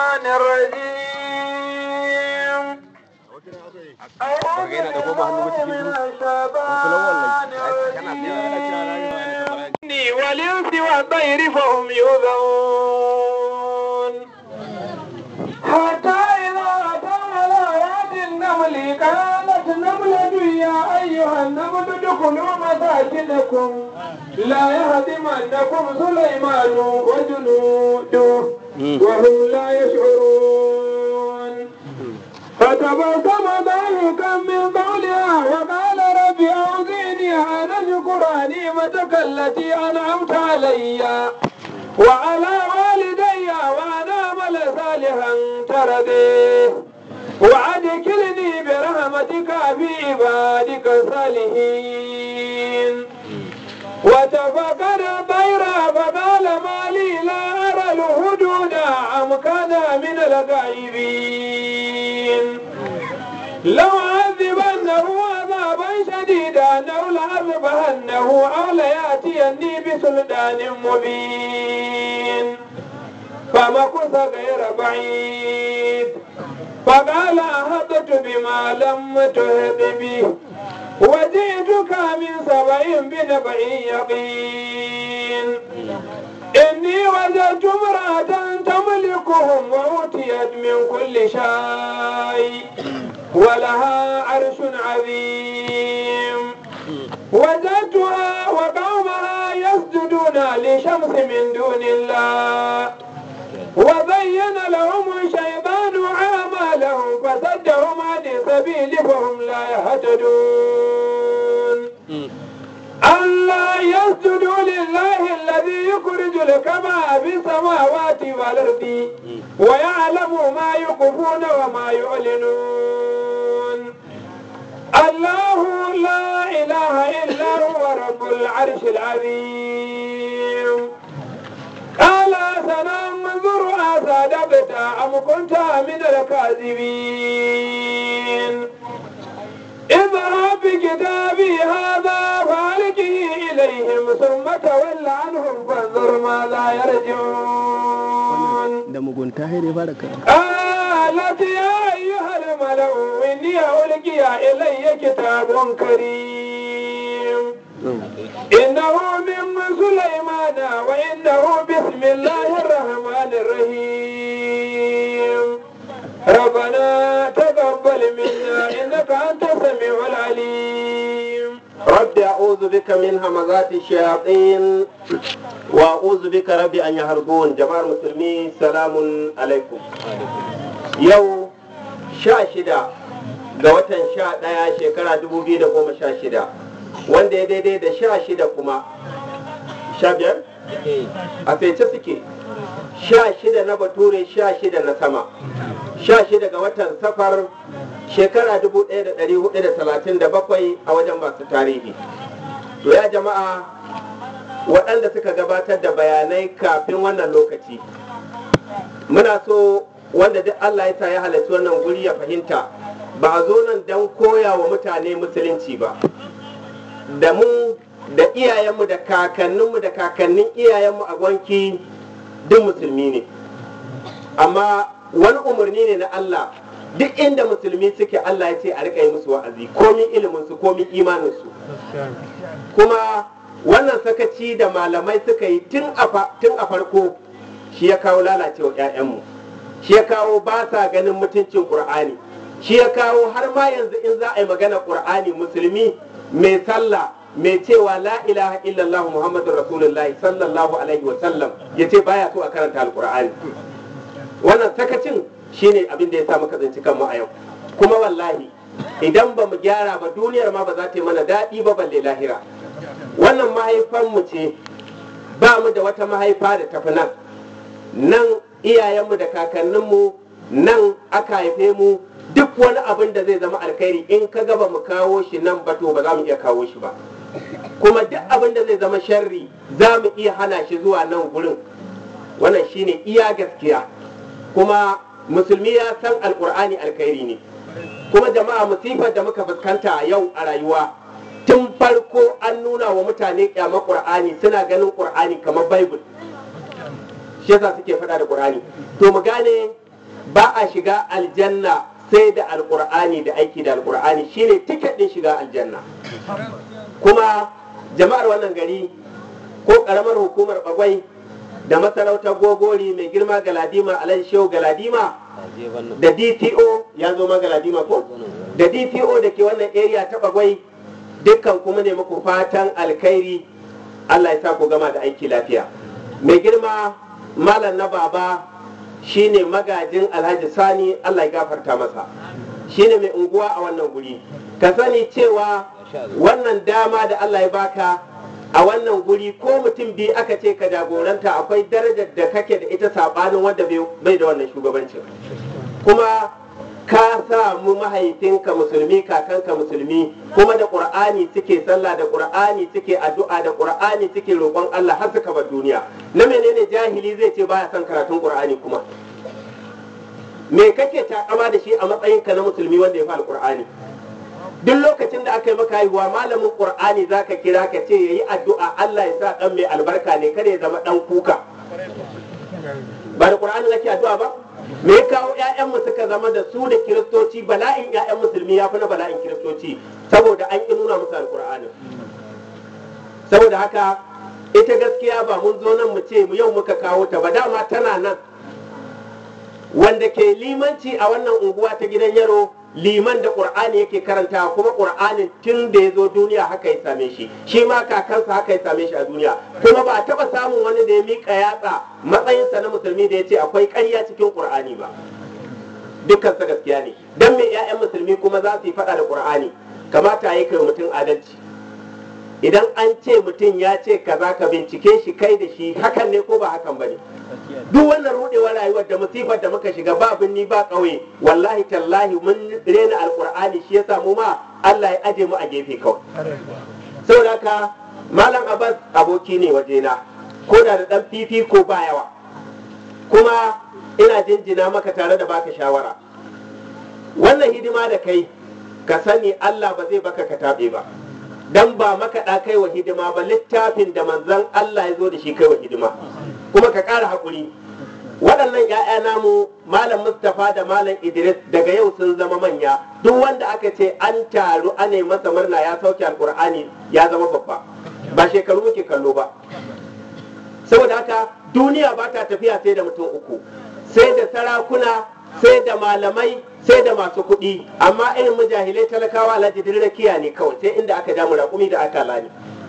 الشيطان الرجيم أعوذ بالله من الشيطان الرجيم والإنس والطير فهم يوزعون حتى إذا أتوا على آيات النمل قالت نملة يا أيها النمل ادخلوا مساكنكم لا يهدمنكم سليمان وجنوده وهم لا يشعرون فتبسم ضاحكا من قولها وقال رب أوزعني أن أشكر نعمتك التي أنعمت علي وعلى والدي وأن أعمل صالحا ترضيه وأدخلني برحمتك في عبادك الصالحين وتفكر الطير فقال ما لي لا أرى الهدود أم كان من الغائبين لو عذبنه عذابا شديدا أو لأذبحنه أو ليأتيني بسلطان مبين فمكث غير بعيد فقال أهبت بما لم تهب به وجئتك من سبع بنبع يقين إني وجدت امرأة تملكهم وأوتيت من كل شيء ولها عرش عظيم وجدتها وقومها يسجدون لشمس من دون الله وزين لهم الشيطان أعمالهم فصدهم عن السبيل فهم لا يهتدون ألا يسجدوا لله الذي يخرج الكبا في السماوات والأرض ويعلم ما يخفون وما يعلنون الله لا إله إلا هو رب العرش العظيم قال سننظر أصدقت أم كنت من الكاذبين اذهب بكتابي هذا فألقه إليهم ثم تول عنهم فانظر ماذا يرجعون da mugunta sai dai fara karatu قالت يا أيها الملأ إني ألقي إلي كتاب كريم إنه من سليمان وإنه بسم الله الرحمن الرحيم ربنا تقبل منا إنك أنت السميع العليم رب أعوذ بك من همزات الشياطين وأعوذ بك رب أن يهربون جماعة المسلمين سلام عليكم يوم شاشدة ga watan sha ɗaya shekara dubu biyu da goma sha shida wanda ya daidai da sha shida kuma sha biyar a fece suke sha shida na bature sha shida na sama sha shida ga watan safar shekara dubu ɗaya da ɗari hudu da talatin da bakwai a wajen masu tarihi to ya jama'a waɗanda suka gabatar da bayanai kafin wannan lokaci muna so wanda duk Allah ya sa ya halarci wannan guri ya fahimta ba a zo nan don koya wa mutane musulunci ba da mu da iyayenmu da kakanninmu da kakannin iyayenmu a gwanki duk musulmi ne amma wani umarni ne na Allah duk inda musulmi suke Allah ya ce a riƙa yi musu wa'azi komin iliminsu komin imaninsu kuma wannan sakaci da malamai suka yi tun a farko shi ya kawo lalacewa 'ya'yanmu shi ya kawo ba sa ganin mutuncin ƙur'ani shi ya kawo har ma yanzu in za a yi magana ƙur'ani musulmi mai sallah mai cewa la ilaha illallah muhammadu rasulullahi sallallahu alaihi wa sallam ya ce baya so a karanta alƙur'ani wannan sakacin shine abin da ya sa muka tsinci kanmu a yau kuma wallahi idan ba mu gyara ba duniyar ma ba za ta yi mana daɗi ba balle lahira wannan mahaifanmu ce ba mu da wata mahaifa da tafi nan nan iyayenmu da kakanninmu nan aka haife mu duk wani abin da zai zama alkhairi in ka gaba mu kawo shi nan ba to ba za mu iya kawo shi ba kuma duk abin da zai zama sharri za mu iya hana shi zuwa nan gurin wannan shine iya gaskiya kuma musulmi ya san alkur'ani alkhairi ne kuma jama'a musifar da muka fuskanta a yau a rayuwa tun farko an nuna wa mutane kyamar qur'ani suna ganin qur'ani kamar bible shi yasa suke faɗa da qur'ani to mu gane ba a shiga aljanna sai da alkur'ani da aiki da alkur'ani shine tiket din shiga aljanna kuma jama'ar wannan gari ko karamar hukumar bagwai da masarautar gogori mai girma galadima alhaji shehu galadima da dto ya zo ma galadima ko da dto da ke wannan area ta bagwai dukkan kuma ne muku fatan alkhairi allah ya sa ku gama da aiki lafiya mai girma malam na baba shine magajin alhaji sani allah ya gafarta masa shine mai unguwa a wannan guri ka sani cewa wannan dama da allah ya baka a wannan guri ko mutum biyu aka ce ka jagoranta akwai darajar da kake da ita sabanin wanda bai da wannan shugabancin kuma ka samu mahaifinka musulmi kakanka musulmi kuma da qur'ani suke sallah da qur'ani suke addu'a da qur'ani suke roƙon Allah har suka bar duniya na menene jahili zai ce baya son karatun qur'ani kuma me kake takama da shi a matsayinka na musulmi wanda ya fi alqur'ani duk lokacin da aka yi maka haihuwa malamin qur'ani zaka kira ka ce yayi addu'a Allah ya sa dan mai albarka ne kada ya zama dan kuka ba da qur'ani nake addu'a ba me ya kawo ƴaƴanmu suka zama da su da kiristoci bala'in ƴaƴan musulmi ya fi na bala'in kiristoci saboda an ƙi nuna musu alqur'ani saboda haka ita gaskiya ba mun zo nan mu ce mu yau muka kawo ta ba dama tana nan wanda ke limanci a wannan unguwa ta gidan yaro liman da ƙur'ani yake karanta kuma ƙur'anin tun da ya zo duniya haka ya same shi shi ma kakansa haka ya same shi a duniya kuma ba a taɓa samun wani da ya miƙa yatsa matsayinsa na musulmi da ya ce akwai ƙarya cikin ƙur'ani ba dukkansa gaskiya ne don me 'ya'yan musulmi kuma za su yi faɗa da ƙur'ani kamata ya kai mutum adalci idan an ce mutum ya ce kaza ka bincike shi kai da shi hakan ne ko ba hakan ba ne duk wannan rudewar rayuwar da musifar da muka shiga ba binni ba ƙauye wallahi tallahi mun rena alkur'ani shi yasa mu ma Allah ya aje mu a gefe kawai saboda haka malam abbas aboki ne wajena ko da da dan fifi ko ba yawa kuma ina jinjina maka tare da baka shawara wannan hidima da kai ka sani Allah ba zai baka ka taɓe ba dan ba makaɗa kai wa hidima ba littafin da manzon Allah ya zo da shi kai wa hidima kuma ka ƙara haƙuri waɗannan 'ya'ya namu malam mustapha da malam idris daga yau sun zama manya duk wanda aka ce an taru ana masa murna ya sauke alƙur'ani ya zama babba ba shekaru muke kallo ba saboda haka duniya ba ta tafiya sai da mutum uku sai da sarakuna sai da malamai sai da masu kuɗi amma irin mujahilai talakawa alhaji rakiya ne kawai sai inda aka ja raƙumi da aka lani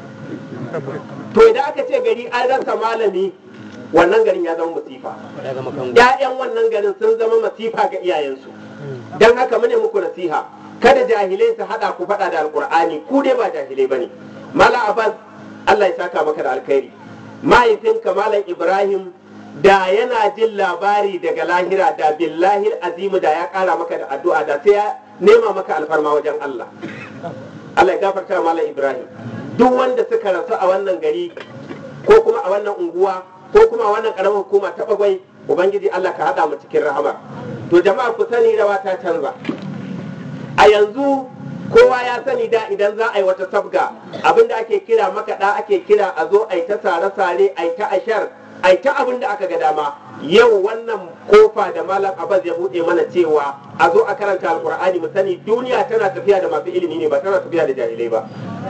to idan aka ce gari an rasa malami wannan garin ya zama masifa ‘ya'yan wannan garin sun zama masifa ga iyayensu don haka mune muku nasiha kada jahilai su haɗa ku faɗa da alƙur'ani ku dai ba jahilai ba ne mala abbas allah ya saka maka da alkhairi mahaifinka malam ibrahim da yana jin labari daga lahira da billahi azimu da ya ƙara maka da addu'a da sai ya nema maka alfarma wajen allah allah ya gafarta malam ibrahim duk wanda suka rasu a wannan gari ko kuma a wannan unguwa ko kuma a wannan karamar hukuma ta bagwai ubangiji Allah ka haɗa mu cikin rahama to jama'a ku sani rawa ta canza a yanzu kowa ya sani da idan za a yi wata sabga abinda ake kira makaɗa ake kira a zo a yi ta sare-sare a yi ta ashar a yi ta abin da aka ga dama yau wannan kofa da malam abbas ya buɗe mana cewa a zo a karanta alkur'ani mu sani duniya tana tafiya da masu ilimi ne ba tana tafiya da jahilai ba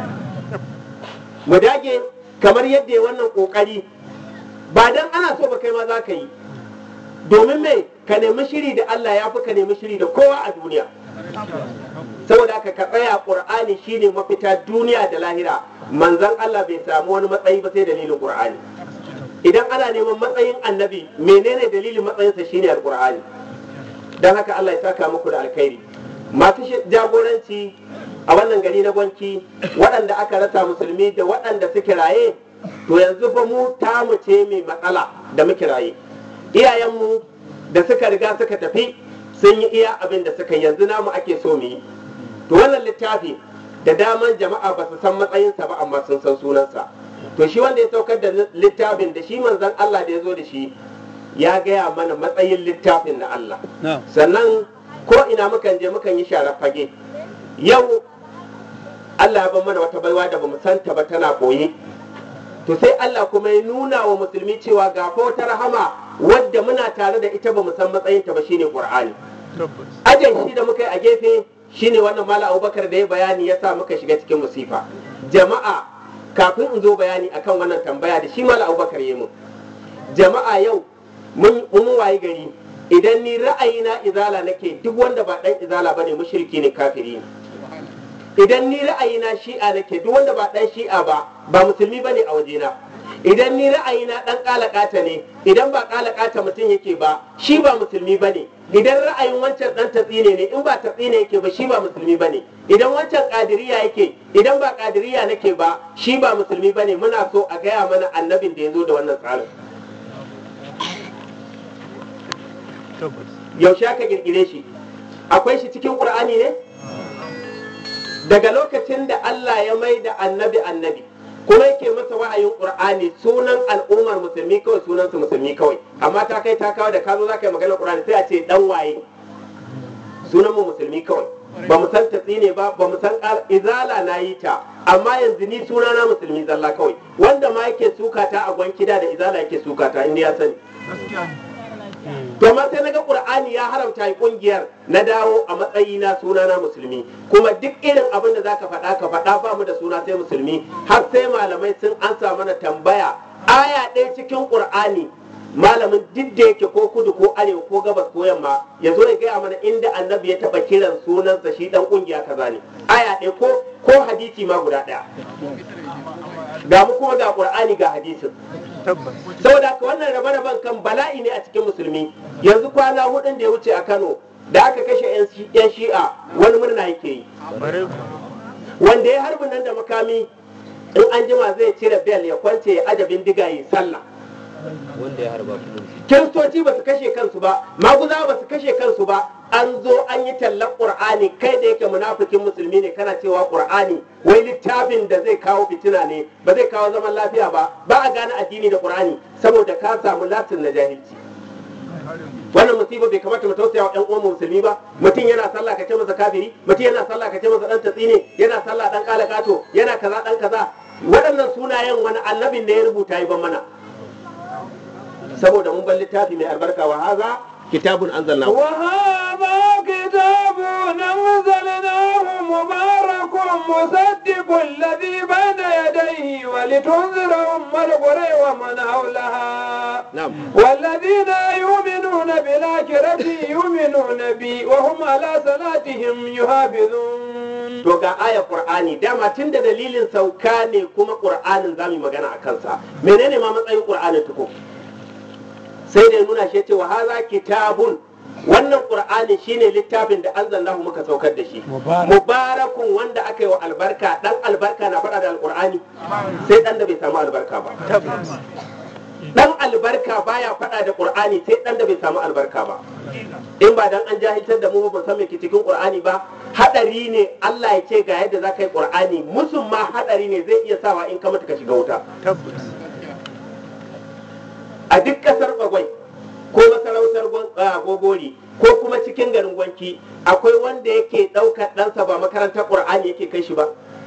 mu dage kamar yadda ya wannan kokari ba dan ana so ba kai ma za ka yi domin me ka nemi shiri da Allah ya fi ka nemi shiri da kowa a duniya saboda haka ka tsaya qur'ani shine mafita duniya da lahira manzon Allah bai samu wani matsayi ba sai dalilin qur'ani idan ana neman matsayin annabi menene dalilin matsayinsa shine alqur'ani dan haka Allah ya saka muku da alkhairi masu jagoranci a wannan gari na gwanki waɗanda aka rasa musulmi da waɗanda suke raye to yanzu fa mu tamu ce mai matsala da muke raye iyayenmu da suka riga suka tafi sun yi iya abin da suka yanzu namu ake so mu yi to wannan littafi da daman jama'a ba su san matsayinsa ba amma sun san sunansa to shi wanda ya saukar da littafin da shi manzon Allah da ya zo da shi ya gaya mana matsayin littafin na Allah sannan ko ina mukan je mukan yi sharar fage yau Allah ya ban mana wata baiwa da bamu santa ba tana koyi to sai Allah kuma ya nuna wa musulmi cewa ga wata rahama wadda muna tare da ita ba mu san matsayinta ba shine qur'ani ajin shi da muka yi a gefe shine wannan mala abubakar da ya bayani ya sa muka shiga cikin musifa jama'a kafin in zo bayani akan wannan tambaya da shi mala abubakar ya mun jama'a yau mun mun wayi gari idan ni ra'ayina izala nake duk wanda ba dan izala bane mushriki ne kafiri ne idan ni ra'ayina shi'a nake duk wanda ba dan shi'a ba ba musulmi bane a wajena idan ni ra'ayina dan kalakata ne idan ba kalakata mutum yake ba shi ba musulmi bane idan ra'ayin wancan dan tatsine ne in ba tatsine yake ba shi ba musulmi bane idan wancan kadiriya yake idan ba kadiriya nake ba shi ba musulmi bane muna so a gaya mana annabin da ya zo da wannan tsarin yaushe aka kirkire shi akwai shi cikin qur'ani ne daga lokacin da Allah ya mai da annabi annabi kuma yake masa wa'ayin qur'ani sunan al'ummar musulmi kawai sunan su musulmi kawai amma ta kai ta kawo da ka zo za ka yi maganar qur'ani sai a ce dan waye sunan mu musulmi kawai ba mu san tatsi ne ba ba mu san izala na yi ta amma yanzu ni suna na musulmi zalla kawai wanda ma yake sukata a gwankida da izala yake sukata inda ya sani to amma sai naga qur'ani ya haramta yi kungiyar na dawo a matsayi na suna na musulmi kuma duk irin abin da zaka faɗa ka faɗa ba mu da suna sai musulmi har sai malamai sun ansa mana tambaya aya ɗaya cikin qur'ani malamin duk da yake ko kudu ko arewa ko gabas ko yamma ya zo ya gaya mana inda annabi ya taɓa kiran sunansa shi dan kungiya kaza ne aya ɗaya ko ko hadisi ma guda ɗaya ga mu kuma ga qur'ani ga hadisin saboda haka wannan rabe-raben kan bala'i ne a cikin musulmi yanzu kwana hudun da ya wuce a kano da aka kashe 'yan shi'a wani murna yake yi wanda ya harbin nan da makami in an jima zai cire bel ya kwance ya ajabin diga yi sallah wanda ya harba kuma kiristoci ba su kashe kansu ba maguza ba su kashe kansu ba an zo an yi tallar qur'ani kai da yake munafikin musulmi ne kana cewa qur'ani wai littafin da zai kawo fitina ne ba zai kawo zaman lafiya ba ba a gane addini da qur'ani saboda ka samu latin na jahilci wannan musiba bai kamata mu tausaya wa ɗan uwan musulmi ba mutum yana sallah ka ce masa kafiri mutum yana sallah ka ce masa dan tatsine yana sallah dan kalakato yana kaza dan kaza waɗannan sunayen wani annabin da ya rubuta yi ban mana saboda mun bar littafi mai albarka wa haza kitabun anzalnahu وهذا كتاب أنزلناه مبارك مصدق الذي بين يديه ولتنذر أم القرى ومن حولها na'am والذين يؤمنون بالآخرة يؤمنون بي وهم على صلاتهم يحافظون to ga ayar qur'ani dama tun da dalilin sauka ne kuma qur'anin zamu yi magana a kansa menene ma matsayin qur'anin tuko sai da ya nuna shi cewa haza kitabun wannan qur'ani shine littafin da anzalnahu muka saukar da shi mubarakun wanda aka yi wa albarka dan albarka na faɗa da alqur'ani sai dan da bai samu albarka ba dan albarka baya faɗa da qur'ani sai dan da bai samu albarka ba in ba dan an jahiltar da mu ba san me ke cikin qur'ani ba hadari ne Allah ya ce ga yadda za ka yi qur'ani musun ma hadari ne zai iya sawa in ka mutu ka shiga wuta a duk kasar bagwai ko masarautar Gwan- ah, gogori ko kuma cikin garin gwanki akwai wanda yake ɗaukar ɗansa ba makarantar qur'ani yake kai shi ba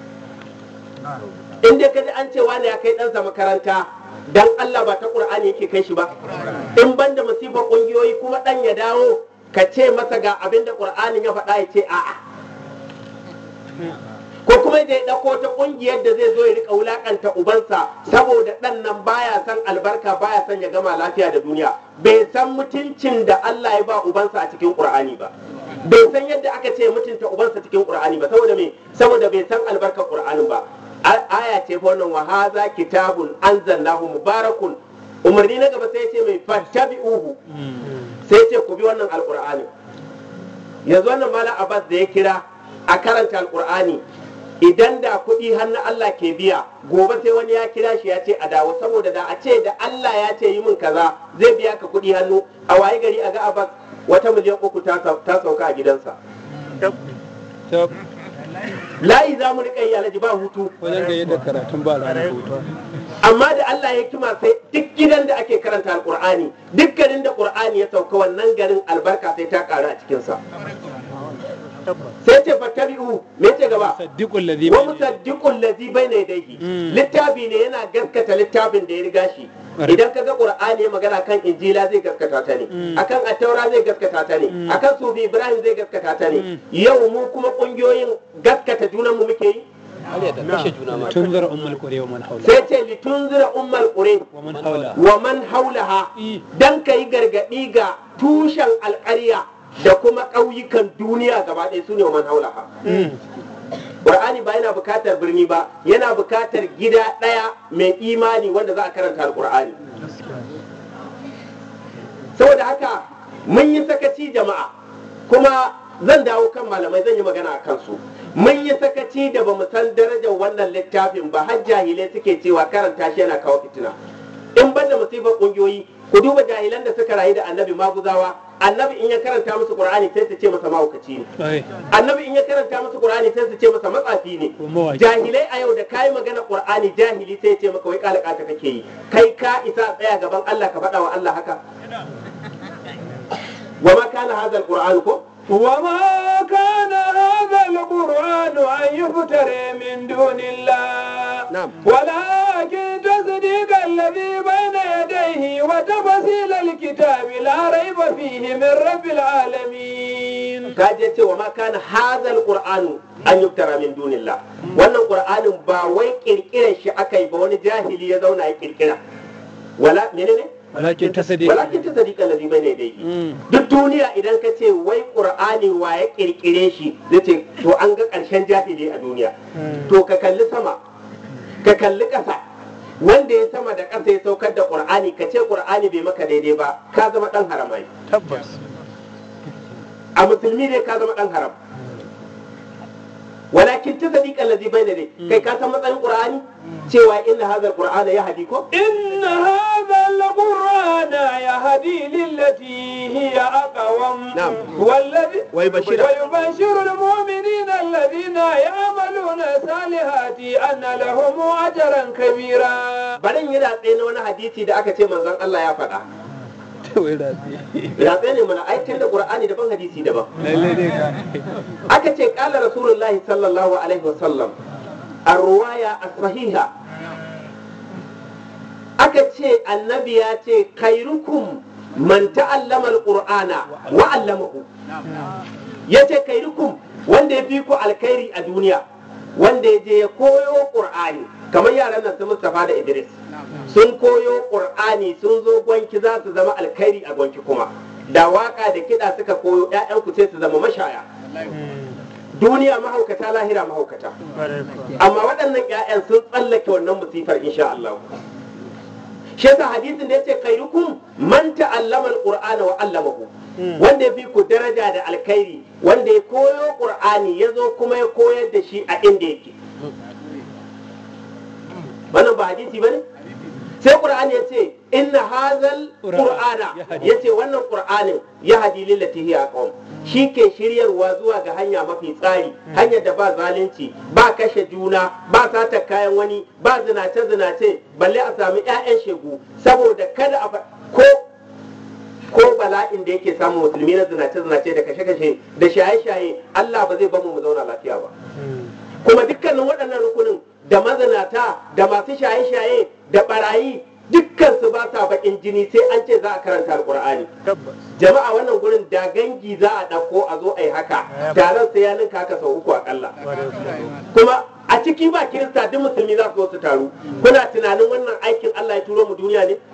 in dai kaji an ce wani ya kai ɗansa makaranta dan Allah ba ta qur'ani yake kai shi ba in banda masifar ƙungiyoyi kuma ɗan ya dawo ka ce masa ga abin da qur'anin ya faɗa ya ce a'a ko kuma da ya ɗauko ta ƙungiyar da zai zo ya rika wulakanta ubansa saboda ɗan nan baya son albarka baya son ya gama lafiya da duniya bai san mutuncin da Allah ya ba ubansa a cikin Qur'ani ba bai san yadda aka ce mutunta ubansa cikin Qur'ani ba saboda me saboda bai san albarkar Qur'anin ba A- aya ce fa wannan wa haza kitabun anzalnahu mubarakun umarni na gaba sai ya ce mai fattabi'uhu sai ya ce ku bi wannan alqur'ani yanzu wannan malam Abbas da ya kira a karanta alqur'ani idan da kuɗi hannun Allah ke biya gobe sai wani ya kira shi ya ce a dawo saboda da a ce da Allah ya ce yi min kaza zai biya ka kuɗi hannu a waye gari a ga Abbas wata miliyan uku ta sau- ta sauka a gidansa layi za mu riƙa yi alhaji ba hutu wajen gaye da karatun ba ranar hutu amma da Allah ya kima sai duk gidan da ake karanta alƙur'ani duk garin da ƙur'ani ya sauka wannan garin albarka sai ta ƙaru a cikinsa sai ce fattabi'u me ce gaba saddiqul ladhi wa bayna musaddiqul ladhi bayna yadayhi Mm. littafi ne yana gaskata littafin da ya riga shi Right. idan ka ga qur'ani ya magana kan injila zai gaskata ta ne Mm. akan attaura zai gaskata ta ne Mm. akan sufi ibrahim zai gaskata ta ne Mm. yau mu kuma kungiyoyin gaskata junan mu muke yi Ali da kashe juna ma tunzira ummul qura wa man hawla sai ce litunzira ummal qura wa man hawla wa man haulaha I. dan kai gargadi ga tushen alƙarya da kuma ƙauyukan duniya gaba ɗaya su ne wa man haulaha Mm. Qur'ani ba yana bukatar birni ba yana bukatar gida ɗaya mai imani wanda za a karanta alƙur'ani saboda haka mun yi sakaci jama'a kuma zan dawo kan malamai zan yi magana a kansu mun yi sakaci da ba mu san darajar wannan littafin ba har jahilai suke cewa karanta shi yana kawo fitina in ban da musibar ƙungiyoyi ku duba jahilan da suka rayu da annabi maguzawa annabi in ya karanta musu qur'ani sai su ce masa mahaukaci ne ai annabi in ya karanta musu qur'ani sai su ce masa matsafi ne ko mawaki jahilai a yau da kayi magana qur'ani jahili sai ya ce maka wai kalaka ta kake yi kai ka isa tsaya gaban Allah ka faɗa wa Allah haka wa ma kana hadha alquran ko وما كان هذا القرآن أن يفترى من دون الله نعم. ولكن تصديق الذي بين يديه وتفصيل الكتاب لا ريب فيه من رب العالمين ka je ce wa ma kana hadha alquran an yuftara min dunillah wannan qur'anin ba wai kirkirar shi aka yi ba wani jahili ya zauna ya kirkira wala menene walakin tasdiq walakin tasdiqa alladhi bayna yadayhi Mm. duk duniya idan ka ce wai ƙur'ani wa ya ƙirƙire shi zai ce to an ga ƙarshen jahili a duniya to ka kalli sama ka kalli ƙasa wanda ya sama da ƙasa ya saukar da ƙur'ani ka ce ƙur'ani bai maka daidai ba ka zama ɗan haramai tabbas a musulmi ne ka zama ɗan haram walakin ta sadiqa allazi bayna dai kai ka san matsayin ƙur'ani cewa inna hadha alqur'ana yahdi ko إن هذا القرآن يهدي للتي هي أقوم نعم. والذي ويبشر- ويبشر المؤمنين الذين يعملون الصالحات أن لهم أجرا كبيرا barin yana tsaye na wani hadisi da aka ce manzon Allah ya faɗa wai rafi ya tsaye ne mana aikin da ƙur'ani daban hadisi daban lalle ne ka aka ce kala rasulullahi sallallahu alaihi wasallam a ruwaya a sahiha aka ce annabi ya ce kairukum man ta'allama alqur'ana wa 'allamahu yace kairukum wanda ya fi ku alkhairi a duniya wanda ya je ya koyo qur'ani kamar yaran nan su Mustafa da Idris sun koyo qur'ani sun zo gwanki za su zama alkhairi a gwanki kuma da waka da kiɗa suka koyo 'ya'yanku sai su zama mashaya duniya mahaukata lahira mahaukata amma waɗannan 'ya'yan sun tsallake wannan musifar insha Allah shi yasa hadisin da yace khairukum man ta'allama alqur'ana wa 'allamahu wanda ya fi ku daraja da alkhairi wanda ya koyo qur'ani ya zo kuma ya koyar da shi a inda yake wannan ba hadisi bane sai qur'ani ya ce inna hazal qur'ana ya ce wannan qur'anin ya hadi lillati hiya aqwam shi ke shiryarwa zuwa ga hanya mafi tsari hanyar da ba zalunci ba kashe juna ba sata kayan wani ba zinace zinace balle a sami ƴaƴan shegu saboda kada a fa- ko ko bala'in da yake samun musulmi na zinace zinace da kashe kashe da shaye shaye Allah ba zai bamu mu zauna lafiya ba kuma dukkanin waɗannan rukunin da mazinata da masu shaye-shaye da barayi dukkan su ba sa bakin jini sai an ce za a karanta alkur'ani tabbas jama'a wannan gurin da gangi za a ɗauko a zo a yi haka taron sai ya ninka haka sau uku akalla kuma a ciki ba kirista duk musulmi za su zo su taru kuna tunanin wannan aikin Allah ya turo mu duniya ne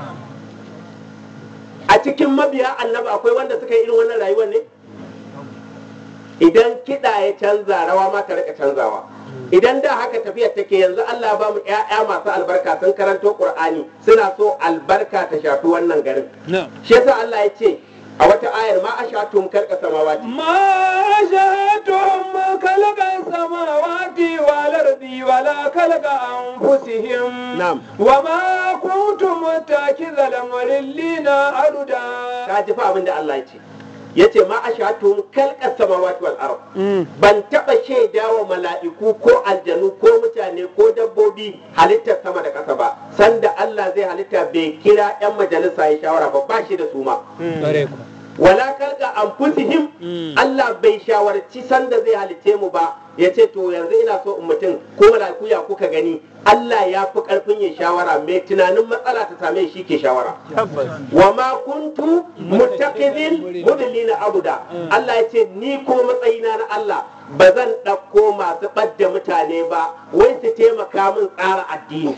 a cikin mabiya annabi akwai wanda suka yi irin wannan rayuwar ne idan kiɗa ya canza rawa ma ka rika canzawa idan da haka tafiyar take yanzu Allah ba mu ƴaƴa masu albarka sun karanto Qur'ani suna so albarka ta shafi wannan garin na shi yasa Allah ya ce a wata ayar ma ashatum kalka samawati ما أشهدتم خلق السماوات والأرض ولا خلق أنفسهم نعم. وما كنتم متخذ المضلين أبدا ka ji fa abin da Allah ya ce yace ma ashatum kalka samawati wal ard Mm. ban taba shaida wa mala'iku ko aljanu ko mutane ko dabbobi halittar sama da ƙasa ba sanda Allah zai halitta bai kira 'yan majalisa ya shawara ba ba shi da su ma bare ku wala kalka anfusihim Allah bai shawarci sanda zai halice mu ba ya ce to yanzu ina so in mutum ko mala'iku ya kuka gani Allah ya fi karfin ya shawara mai tunanin matsala ta same shi ke shawara wa ma kuntu muttaqidin mudillina abuda Allah ya ce ni ko matsayina na Allah ba zan ɗauko masu ɓadda mutane ba wai su taimaka min tsara addini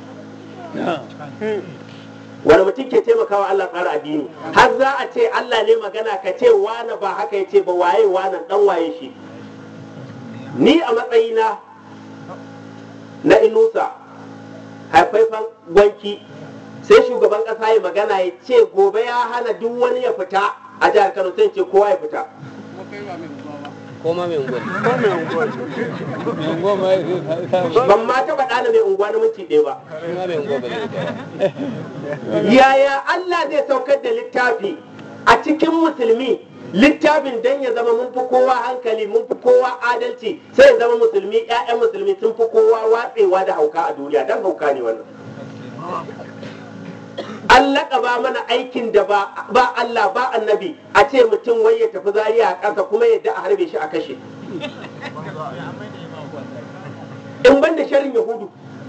wani mutum ke taimakawa Allah tsara addini har za a ce Allah ne magana ka ce wane ba haka ya ce ba waye wane dan waye shi ni a matsayina na inusa haifaifan gwanki sai shugaban kasa ya magana ya ce gobe ya hana duk wani ya fita a jihar Kano sai ce kowa ya fita Koma mai unguwa. Mai unguwa ma ya ban ma taɓa ɗana mai unguwa na minti ɗaya ba Koma mai unguwa ba zai fita. yaya Allah zai saukar da littafi a cikin musulmi littafin dan ya zama mun fi kowa hankali mun fi kowa adalci sai ya zama musulmi ƴaƴan musulmi sun fi kowa watsewa da hauka a duniya dan hauka ne wannan an laƙaba mana aikin da ba ba Allah ba annabi a ce mutum wai ya tafi zariya a ƙasa kuma yadda a harbe shi a kashe in ban da sharin yahudu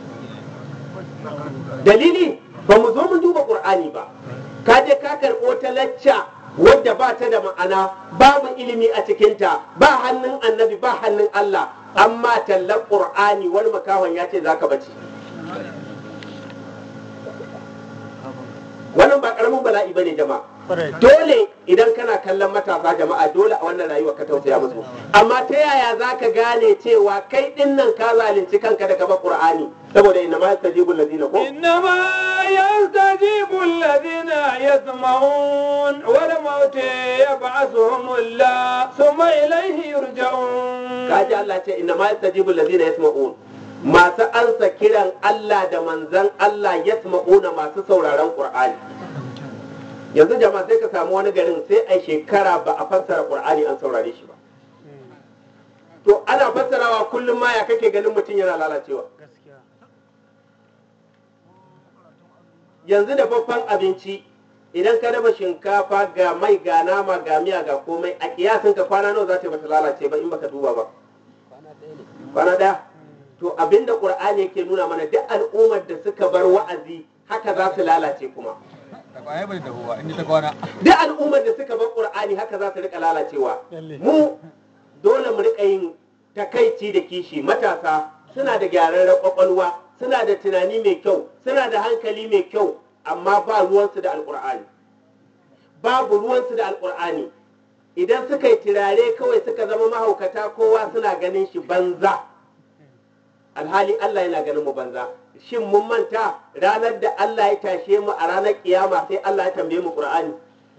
dalili ba mu zo mun duba qur'ani ba ka je ka karɓo ta lacca wadda ba ta da ma'ana babu ilimi a cikinta ba hannun annabi ba hannun Allah amma tallar qur'ani wani makawan ya ce zaka bace wannan ba karamin bala'i bane jama'a dole idan kana kallon matasa jama'a dole a wannan rayuwa ka tausaya musu amma ta yaya za ka gane cewa kai din nan ka zalunci kanka da gaba qur'ani saboda inna ma yastajibu allazina ko إنما يستجيب الذين يسمعون والموت يبعثهم الله ثم إليه يرجعون kaji Allah ce inna ma yastajibu allazina yasma'un masu ansa kiran Allah da manzan Allah yasma'una masu sauraron qur'ani yanzu jama'a sai ka samu wani garin sai a shekara ba a fassara qur'ani an saurare shi ba to ana fassarawa kullum ma ya kake ganin mutum yana lalacewa yanzu da babban abinci idan ka dafa shinkafa ga mai ga nama ga miya ga komai a kiyasin ka kwana nawa za ta bata lalace ba in baka duba ba kwana daya to abinda qur'ani yake nuna mana duk al'ummar da suka bar wa'azi haka za su lalace kuma Da kwaya bai da huwa inda ta kwana. duk al'ummar da suka bar qur'ani haka za su rika lalacewa mu dole mu rika yin takaici da kishi matasa suna da gyararren kwakwalwa suna da tunani mai kyau suna da hankali mai kyau amma ba ruwansu da alkur'ani babu ruwansu da alkur'ani idan suka yi turare kawai suka zama mahaukata kowa suna ganin shi banza alhali Allah yana ganin mu banza shin mun manta ranar da Allah ya tashe mu a ranar kiyama sai Allah ya tambaye mu qur'ani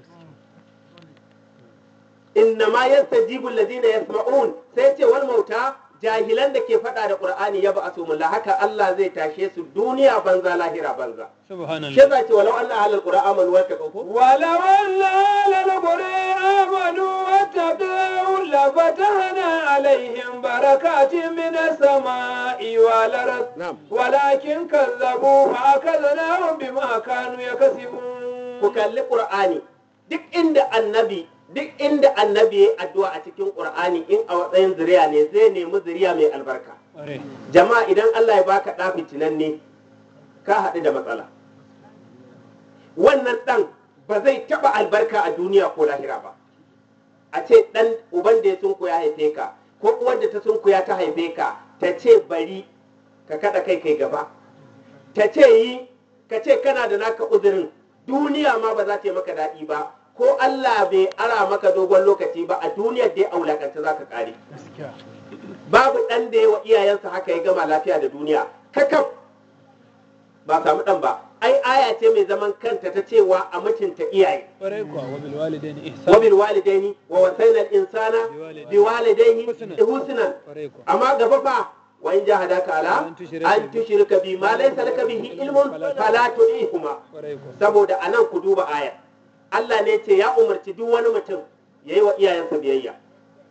inna ma yastajibu alladhina yasma'un sai ce wal mauta jahilan da ke faɗa da qur'ani ya ba'asu mulla haka Allah zai tashe su duniya banza lahira banza shi Subhanallah. yasa ce walau anna ahlul qur'ani amanu wa taqaw ولو أن أهل القرى آمنوا واتقوا لفتحنا عليهم بركات من السماء والأرض نعم. ولكن كذبوا فأخذناهم بما كانوا يكسبون ku kalli qur'ani duk inda annabi duk inda annabi ya addu'a a cikin qur'ani in a matsayin zuriya ne zai nemi zuriya mai albarka Ƙwarai. jama'a idan Allah ya baka ɗa fitinanne ka haɗu da matsala wannan ɗan ba zai taɓa albarka a duniya ko lahira ba a ce ɗan uban da ya sunku ya haife ka ko uwar da ta sunku ya ta haife ka ta ce bari ka kaɗa kai kai gaba ta ce yi ka ce kana da naka uzurin duniya ma ba za ta yi maka daɗi ba ko Allah bai ara maka dogon lokaci ba a duniyar da ya aulakanta za ka ƙare Gaskiya. babu ɗan da yawa iyayensa haka ya gama lafiya da duniya kakaf ba samu ɗan ba ai aya ce mai zaman kanta ta cewa a mutunta iyaye Ƙwarai kuwa wa bil walidaini ihsan. wa bil walidaini wa wasaina al insana bi walidayhi Husnan. husnan Ƙwarai kuwa. amma gaba fa wa in jahadaka ala An tushrika an tushrika bi ma laysa laka bihi ilmun fala tu'ihuma Ƙwarai kuwa. saboda anan ku duba ayar Allah ne ce ya umarci duk wani mutum ya yi wa iyayensa biyayya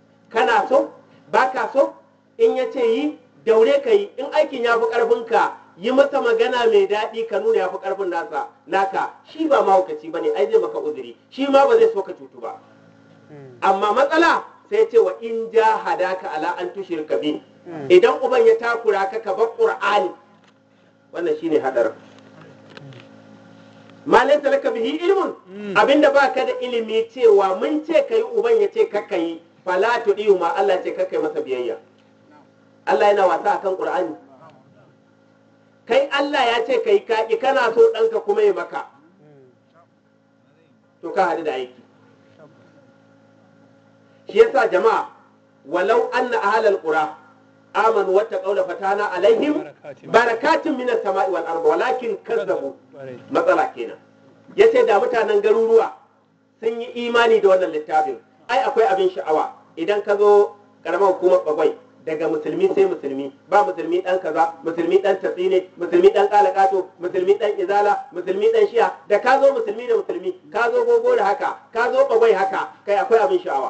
kana so ba ka so in ya ce yi daure ka yi in aikin ya fi ƙarfinka yi masa magana mai daɗi ka nuna ya fi ƙarfin nasa naka shi ba mahaukaci ba ne ai zai maka uzuri shi ma ba zai so ka cutu ba amma matsala sai ce wa in ja hadaka ala an tushirka bi idan uban ya takura ka ka bar qur'ani wannan shine hadarin ma laysa laka bihi ilmun abinda baka da ilimi cewa mun ce kai uban ya ce kakka yi fala tudiyu ma Allah ce kakka yi masa biyayya Allah yana wasa akan qur'ani kai Allah ya ce kai kaki kana so ɗanka kuma ya maka to ka haɗu da aiki shi yasa jama'a walau anna ahlal qura amanu wattaqaw la fatana alaihim barakatun minas sama'i wal ardi walakin kazzabu matsala kenan yace da mutanen garuruwa sun yi imani da wannan littafin ai akwai abin sha'awa idan ka zo karamar hukumar bagwai daga musulmi sai musulmi ba musulmi dan kaza musulmi dan tatsine musulmi dan kalakato musulmi dan izala musulmi dan shiya da ka zo musulmi da musulmi ka zo gogo da haka ka zo bagwai haka kai akwai abin sha'awa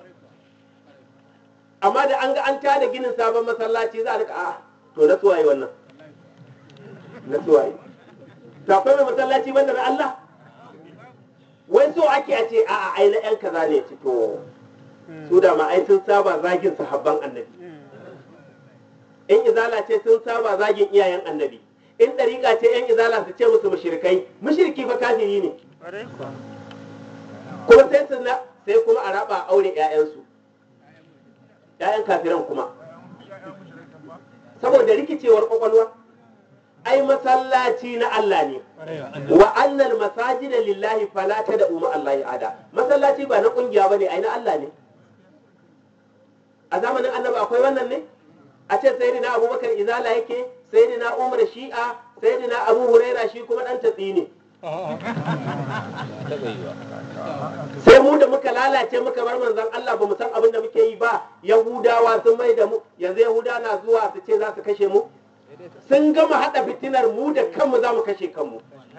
amma da an ga an tada ginin sabon masallaci za a rika a to na suwaye wannan na suwaye to akwai mai masallaci banda na Allah wai so ake a ce a a ai na yan kaza ne ci to su da ma ai sun saba zagin sahabban annabi in izala ce sun saba zagin iyayen annabi in ɗariƙa ce yan izala su ce musu mushrikai mushriki fa kafiri ne kuma sai su na sai kuma a raba a aure 'ya'yansu 'ya'yan kafiran kuma saboda rikicewar kwakwalwa ai masallaci na Allah ne wa annal masajida lillahi fala da umma Allah ada masallaci ba na kungiya bane ai na Allah ne a zamanin annabi akwai wannan ne a ce sayyidina abubakar izala yake sayyidina umar shi'a sayyidina abu huraira shi kuma dan tatsi ne sai mu da muka lalace muka bar manzon Allah ba mu san abin da muke yi ba yahudawa sun mai da mu yanzu yahuda na zuwa su ce za su kashe mu sun gama hada fitinar mu da kanmu za mu kashe kanmu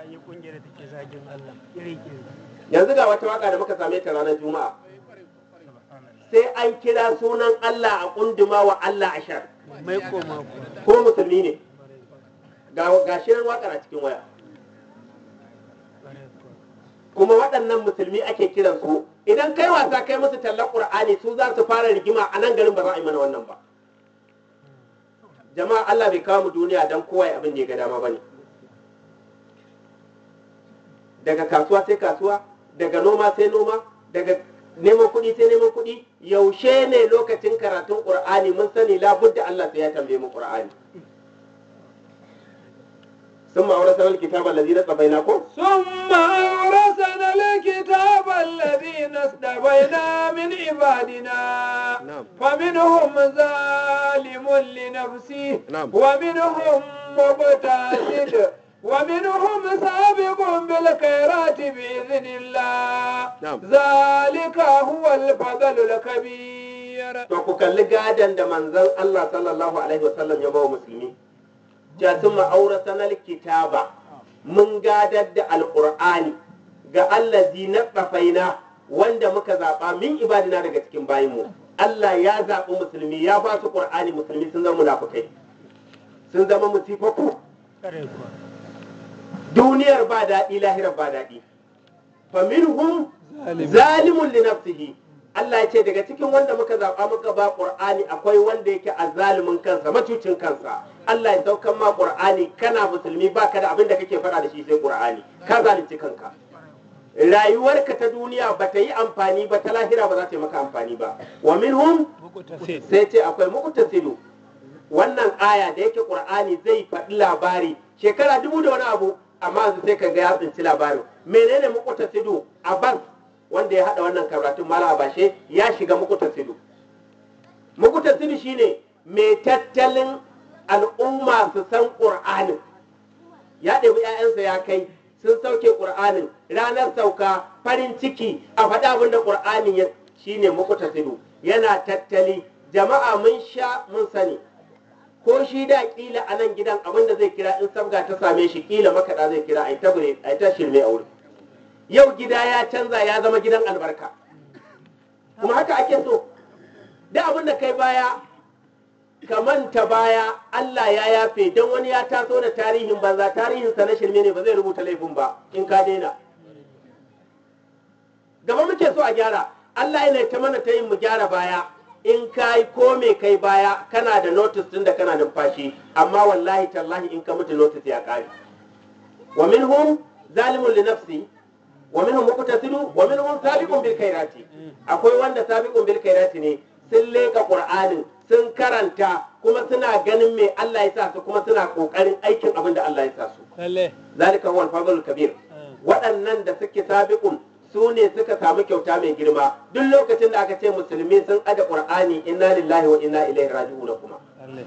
yanzu ga wata waka da muka same ta ranar juma'a sai an kira sunan Allah a kunduma wa Allah ashar mai koma ko musulmi ne ga ga shirin wakar a cikin waya kuma waɗannan musulmi ake kiran su idan kai wasa kai musu tallar qur'ani su za su fara rigima a nan garin ba za a yi mana wannan ba jama'a Allah bai kawo mu duniya dan kowa ya abin da ya ga dama bane daga kasuwa sai kasuwa daga noma sai noma daga neman kuɗi sai neman kuɗi yaushe ne lokacin karatun qur'ani mun sani labudda Allah sai ya tambaye mu qur'ani ثم أورثنا الكتاب الذي اصطفيناكم ثم أورثنا الكتاب الذين اصطفينا من عبادنا نعم. فمنهم ظالم لنفسه نعم. ومنهم مقتصد ومنهم سابق بالخيرات بإذن الله نعم. ذلك هو الفضل الكبير to ku kalli gadon da manzon Allah sallallahu alaihi wasallam ya bawa musulmi ja sun ma'aura sanar kitaba mun gadar da alƙur'ani ga allazi na tsafaina wanda muka zaɓa min ibadina daga cikin bayinmu Allah ya zaɓi musulmi ya ba su ƙur'ani musulmi sun zama munafukai sun zama musifafu duniyar ba daɗi lahirar ba daɗi faminhum zalimun li nafsihi Allah ya ce daga cikin wanda muka zaɓa muka ba Qur'ani akwai wanda yake azzalumin kansa macucin kansa Allah ya saukan ma Qur'ani kana musulmi baka da abin da kake faɗa da shi sai Qur'ani ka zalunci kanka rayuwarka ta duniya ba ta yi amfani ba ta lahira ba za ta yi maka amfani ba wa minhum sai ce akwai muqtasidu wannan aya da yake Qur'ani zai faɗi labari shekara dubu da wani abu amma yanzu sai ka ga ya tsinci labarin menene muqtasidu Abbas wanda ya haɗa wannan karatun mala bashe ya shiga muqtasidu muqtasidu shine mai tattalin al'umma su san Qur'anin ya ɗebi 'ya'yansa ya kai sun sauke ƙur'anin ranar sauka farin ciki a faɗa abin da ƙur'anin ya shine muqtasidu yana tattali jama'a mun sha mun sani ko shi da kila a nan gidan abin da zai kira in sabga ta same shi kila makaɗa zai kira ai ta bure ai ta shirme a wurin yau gida ya canza ya zama gidan albarka kuma haka ake so da abin da kai baya ka manta baya Allah ya yafe don wani ya taso da tarihin banza tarihinsa na shirme ne ba zai rubuta laifin ba in ka daina gaba muke so a gyara Allah yana ta mana ta yin mu gyara baya in ka yi ko me kai baya kana da notice tun da kana numfashi amma wallahi tallahi in ka mutu notice ya kare wa minhum zalimun li nafsi wa minhum muqtasidu wa minhum sabiqun bil khairati akwai wanda sabiqun bil khairati ne sun leka qur'anin sun karanta kuma suna ganin me Allah ya sa su kuma suna kokarin aikin abin da Allah ya sa su lalle zalika huwa al-fadlul kabir waɗannan da suke sabiqun su ne suka samu kyauta mai girma duk lokacin da aka ce musulmi sun aje qur'ani inna lillahi wa inna ilaihi raji'un kuma lalle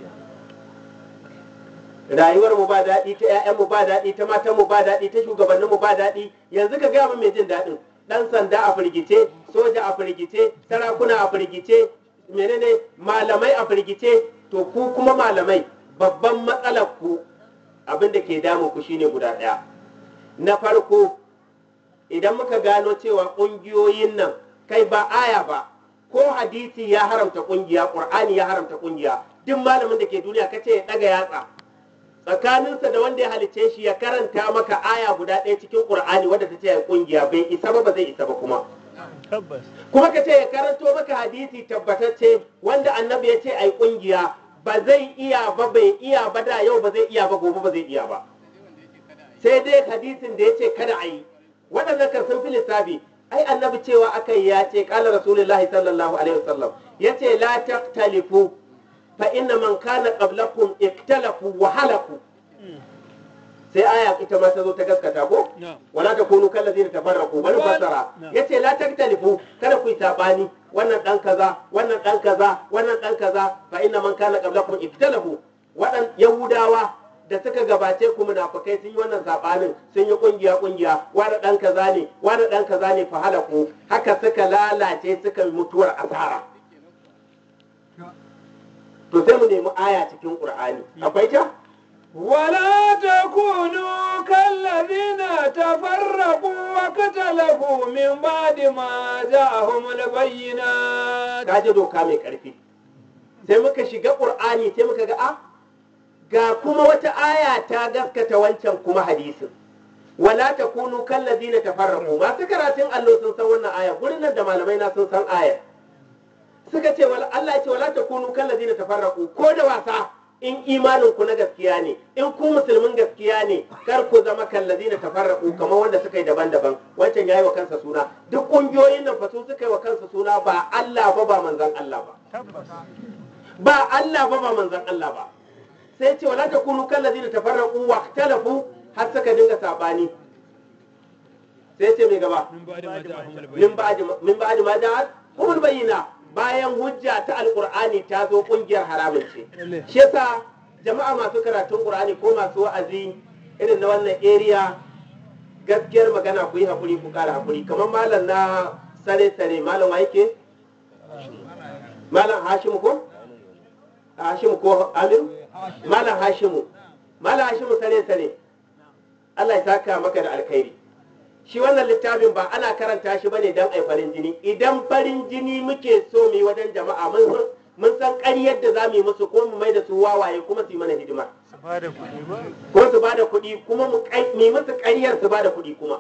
rayuwar mu ba daɗi ta ƴaƴan mu ba daɗi ta matan mu ba daɗi ta shugabannin mu ba daɗi yanzu ka gaya min mai jin daɗin dan sanda a firgice soja a firgice sarakuna a firgice menene malamai a firgice to ku kuma malamai babban matsalar ku abin da ke damun ku shine guda ɗaya na farko idan muka gano cewa ƙungiyoyin nan kai ba aya ba ko hadisi ya haramta ƙungiya ƙur'ani ya haramta ƙungiya duk malamin da ke duniya kace ya ɗaga yatsa tsakaninsa da wanda ya halice shi ya karanta maka aya guda ɗaya cikin ƙur'ani wadda ta ce ya ƙungiya bai isa ba ba zai isa ba kuma tabbas kuma ka ce ya karanto maka hadisi tabbatacce wanda annabi ya ce ai ƙungiya ba zai iya ba bai iya ba da yau ba zai iya ba gobe ba zai iya ba sai dai hadisin da ya ce kada a yi waɗannan kan sun fi lissafi ai annabi cewa aka yi ya ce ƙala rasulullahi sallallahu alaihi wasallam ya ce la taktalifu fa inna man kana qablakum iktalafu wa halaku sai aya ita ma ta zo ta gaskata ko na'am wala takunu kallazina tafarraqu bari fassara No. yace la taktalifu kada ku yi sabani wannan dan kaza wannan dan kaza wannan dan kaza fa inna man kana qablakum iktalafu wadan yahudawa da suka gabace ku munafikai sun yi wannan sabanin sun yi kungiya kungiya wani dan kaza ne wani dan kaza ne fa halaku haka suka lalace suka yi mutuwar asara to sai mu nemi aya cikin qur'ani akwai ta ولا تكونوا كالذين تفرقوا واختلفوا من بعد ما جاءهم البينات ka ji doka mai ƙarfi sai muka shiga ƙur'ani sai muka ga a ga kuma wata aya ta gaskata wancan kuma hadisin wala takunu kallazina tafarraqu masu karatun allo sun san wannan aya gurin nan da malamai na sun san aya suka ce wala Allah ya ce wala takunu kallazina tafarraqu ko da wasa in imanin ku na gaskiya ne in ku musulmin gaskiya ne kar ku zama kallazina tafarraqu kamar wanda suka yi daban-daban wancan yayi wa kansa suna duk kungiyoyin nan fa su suka yi wa kansa suna ba Allah ba ba manzon Allah ba tabbas ba Allah ba ba manzon Allah ba sai ce wala takunu kallazina tafarraqu wa ikhtalafu har suka dinga sabani sai ce mai gaba min ba'di ma ja'ahum al-bayyin min ba'di min ba'di ma ja'at humul bayyina bayan hujja ta alqur'ani ta zo kungiyar haramun ce lalle shi yasa jama'a masu karatun qur'ani ko masu wa'azi irin na wannan area gaskiyar magana ku yi hakuri ku kara hakuri kamar malam na sare sare malam wa yake malam hashimu ko hashimu ko amir malam hashimu malam hashimu sare sare Allah ya saka maka da alkhairi shi wannan littafin ba ana karanta shi bane dan ai farin jini idan farin jini muke so mu yi wajen jama'a mun san mun san ƙaryar da za mu yi musu ko mu mai da su wawaye kuma su yi mana hidima su ba da kuɗi ba ko su ba da kuɗi kuma mu kai- mu yi musu ƙaryar su ba da kuɗi kuma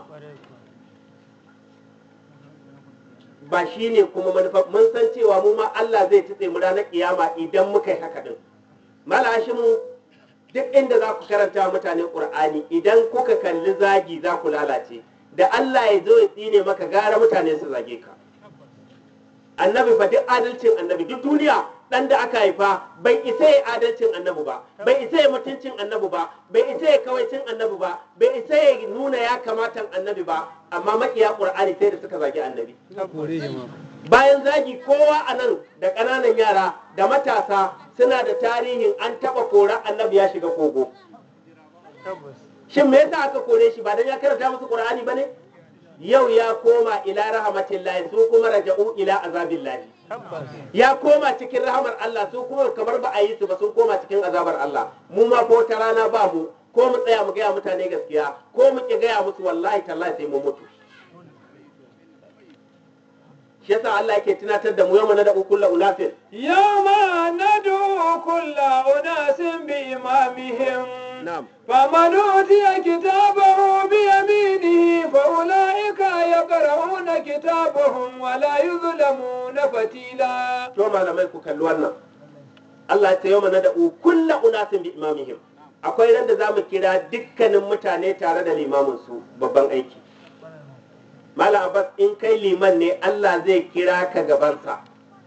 ba shi ne kuma manufa mun san cewa mu ma Allah zai tutse mu ranar kiyama idan muka yi haka din malashimu duk inda za ku karanta wa mutane qur'ani idan kuka kalli zagi za ku lalace da Allah ya zo ya tsine maka gara mutane su zage ka annabi fa duk adalcin annabi duk duniya dan da aka haifa bai isa ya adalcin annabi ba bai isa ya mutuncin annabi ba bai isa ya kawaicin annabi ba bai isa ya nuna ya kamatan annabi ba amma makiya qur'ani sai da suka zagi annabi ta kore jama'a bayan zagi kowa a nan da ƙananan yara da matasa suna da tarihin an taɓa kora annabi ya shiga kogo tabbas shin me yasa aka kore shi ba dan ya karanta musu qur'ani bane yau ya koma ila rahmatillahi su kuma raja'u ila azabillahi tabbas ya koma cikin rahamar Allah su kuma kamar ba a yi su ba sun koma cikin azabar Allah mu ma ko ta rana ba mu ko mu tsaya mu gaya mutane gaskiya ko mu ki gaya musu wallahi tallahi sai mu mutu shi yasa Allah yake tunatar da mu yau mana da kullu unasin يوم ندعو كل أناس بإمامهم na'am فمن أوتي كتابه بيمينه فأولئك يقرؤون كتابهم ولا يظلمون فتيلا to malamai ku kalli wannan Allah ya ce yau mana da kullu unasin bi imamihim akwai ran da zamu kira dukkanin mutane tare da limamin su babban aiki Malam Abbas in kai liman ne Allah zai kira ka gabansa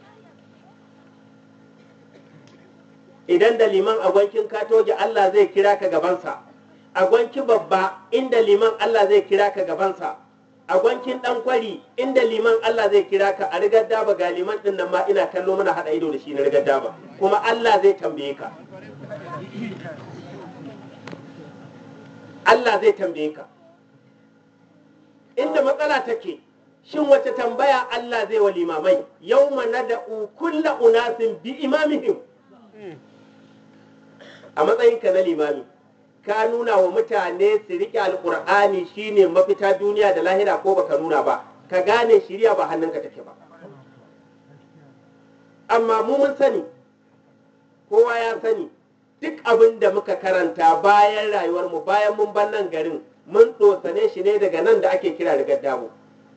idan da liman agwankin katoge Allah zai kira ka gabansa agwanki babba inda liman Allah zai kira ka gabansa agwankin dan kwari inda liman Allah zai kira ka a rigar daba ga liman din nan ma ina kallo mana hada ido da shi na rigar daba kuma Allah zai tambaye ka Allah zai tambaye ka inda matsala take shin wace tambaya Allah zai wa limamai yawma nada'u kulla unasin bi imamihim a matsayinka na limami ka nuna wa mutane su riƙe alƙur'ani shine mafita duniya da lahira ko baka nuna ba ka gane shirya ba hannunka take ba amma mu mun sani kowa ya sani duk abin da muka karanta bayan rayuwarmu bayan mun ban nan garin mun tsosane shi ne daga nan da ake kira rigar dabo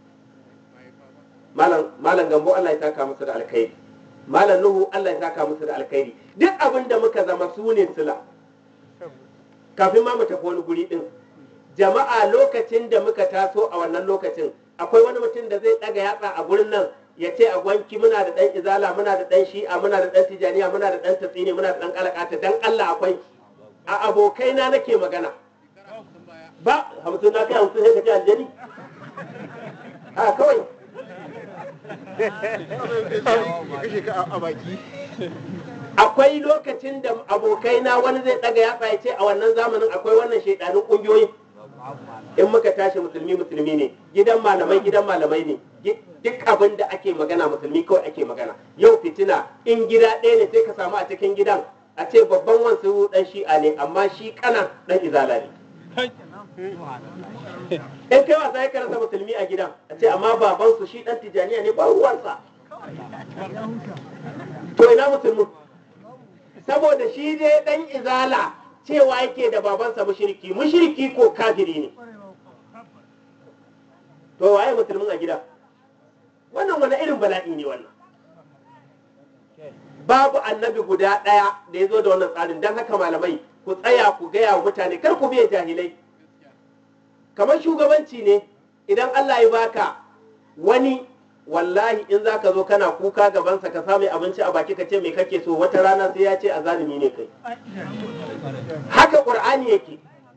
malam gambo Allah ya saka musu da alkhairi malam nuhu Allah ya saka musu da alkhairi duk abin da muka zama su ne sila kafin ma mu tafi wani guri din jama'a lokacin da muka taso a wannan lokacin akwai wani mutum da zai daga yatsa a gurin nan ya ce a gwanki muna da dan izala muna da dan shi'a muna da dan tijaniya muna da dan tatsini muna da dan kalakata dan Allah akwai a abokaina nake magana ba hamsin na kai hamsin sai ka ce aljani a kawai kashe ka a baki akwai lokacin da abokaina wani zai daga yatsa ya ce a wannan zamanin akwai wannan shaidanin kungiyoyi in muka tashi musulmi musulmi ne gidan malamai gidan malamai ne duk abin da ake magana musulmi kawai ake magana yau fitina in gida ɗaya ne sai ka samu a cikin gidan a ce babban wansu dan shi'a ne amma shi kana dan izala ne in kai wasa ya karanta musulmi a gidan a ce amma babansu shi dan tijaniya ne ba ruwansa to ina musulmi saboda shi dai dan izala cewa yake da babansa mushriki mushriki ko kafiri ne to waye musulmin a gida wannan wani irin bala'i ne wannan babu annabi guda ɗaya da ya zo da wannan tsarin don haka malamai ku tsaya ku gaya wa mutane kar ku biya jahilai kamar shugabanci ne idan Allah ya baka wani wallahi in za ka zo kana kuka gabansa ka samu abinci a baki ka ce me kake so wata rana sai ya ce a zalimi ne kai haka ƙur'ani yake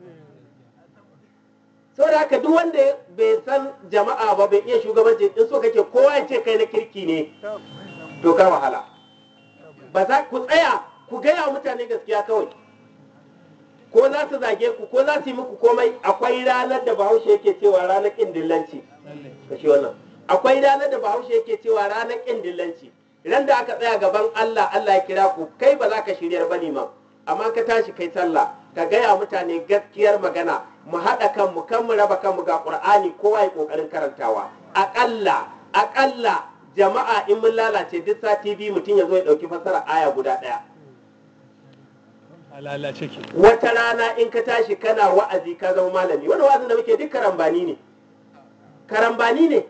saboda haka duk wanda bai san jama'a ba bai iya shugabanci in so kake kowa ya ce kai na kirki ne to ka wahala ba za ku tsaya ku gaya wa mutane gaskiya kawai ko za su zage ku ko za su yi muku komai akwai ranar da bahaushe yake cewa ranar ƙin dillanci kashi wannan akwai ranar da bahaushe yake cewa ranar ƙin dillanci ran da aka tsaya gaban Allah Allah ya kira ku kai ba za ka shiryar ba ma amma ka tashi kai sallah ka gaya mutane gaskiyar magana mu haɗa kanmu kan mu raba kanmu ga ƙur'ani kowa ya ƙoƙarin karantawa aƙalla aƙalla jama'a in mun lalace duk sati biyu mutum ya zo ya ɗauki fasara aya guda ɗaya a lalace ke wata rana in ka tashi kana wa'azi ka zama malami wani wa'azin da muke duk karambani ne karambani ne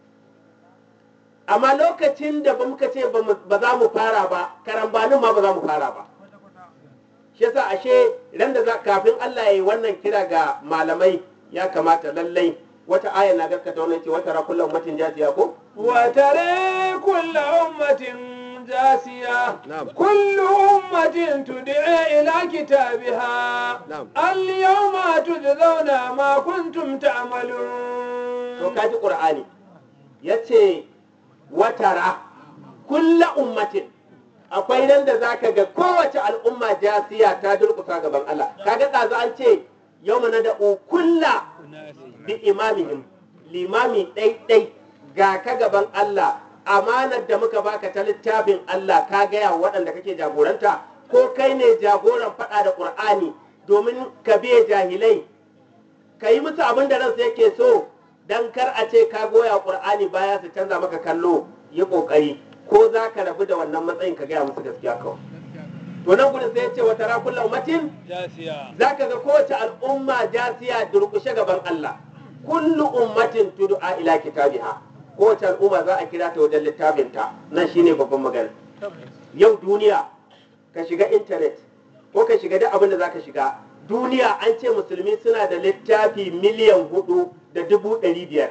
amma lokacin da ba muka ce ba za mu fara ba karambanin ma ba za mu fara ba shi yasa ashe ran da kafin Allah ya yi wannan kira ga malamai ya kamata lallai wata aya na gaskata wannan ce wata rakullu ummatin jasiya ko وترى كل أمة جاسية نعم. كل أمة تدعى إلى كتابها نعم. اليوم تجزون ما كنتم to تعملون kaji qur'ani yace watara kulla ummatin akwai nan da zaka ga kowace al'umma jasiya ta durkusa gaban Allah kaga ɗazu an ce yau mana da kulla bi imamihim limami ɗaiɗai ga ka gaban Allah amanar da muka baka ta littafin Allah ka gaya wa waɗanda kake jagoranta ko kai ne jagoran faɗa da ƙur'ani domin ka biye jahilai ka yi musu abin da ransu yake so dan kar a ce ka goya qur'ani baya su canza maka kallo yi kokari ko za ka rabu da wannan matsayin ka gaya musu gaskiya kawai to nan gudun sai ya ce wata rakulla ummatin jasiya za ka ga kowace al'umma jasiya durƙushe gaban Allah kullu ummatin tud'a ila kitabiha kowace al'umma za a kira ta wajen littafinta nan shine babban magana yau duniya ka shiga intanet ko ka shiga duk abin da za ka shiga duniya an ce musulmi suna da littafi miliyan hudu da dubu ɗari biyar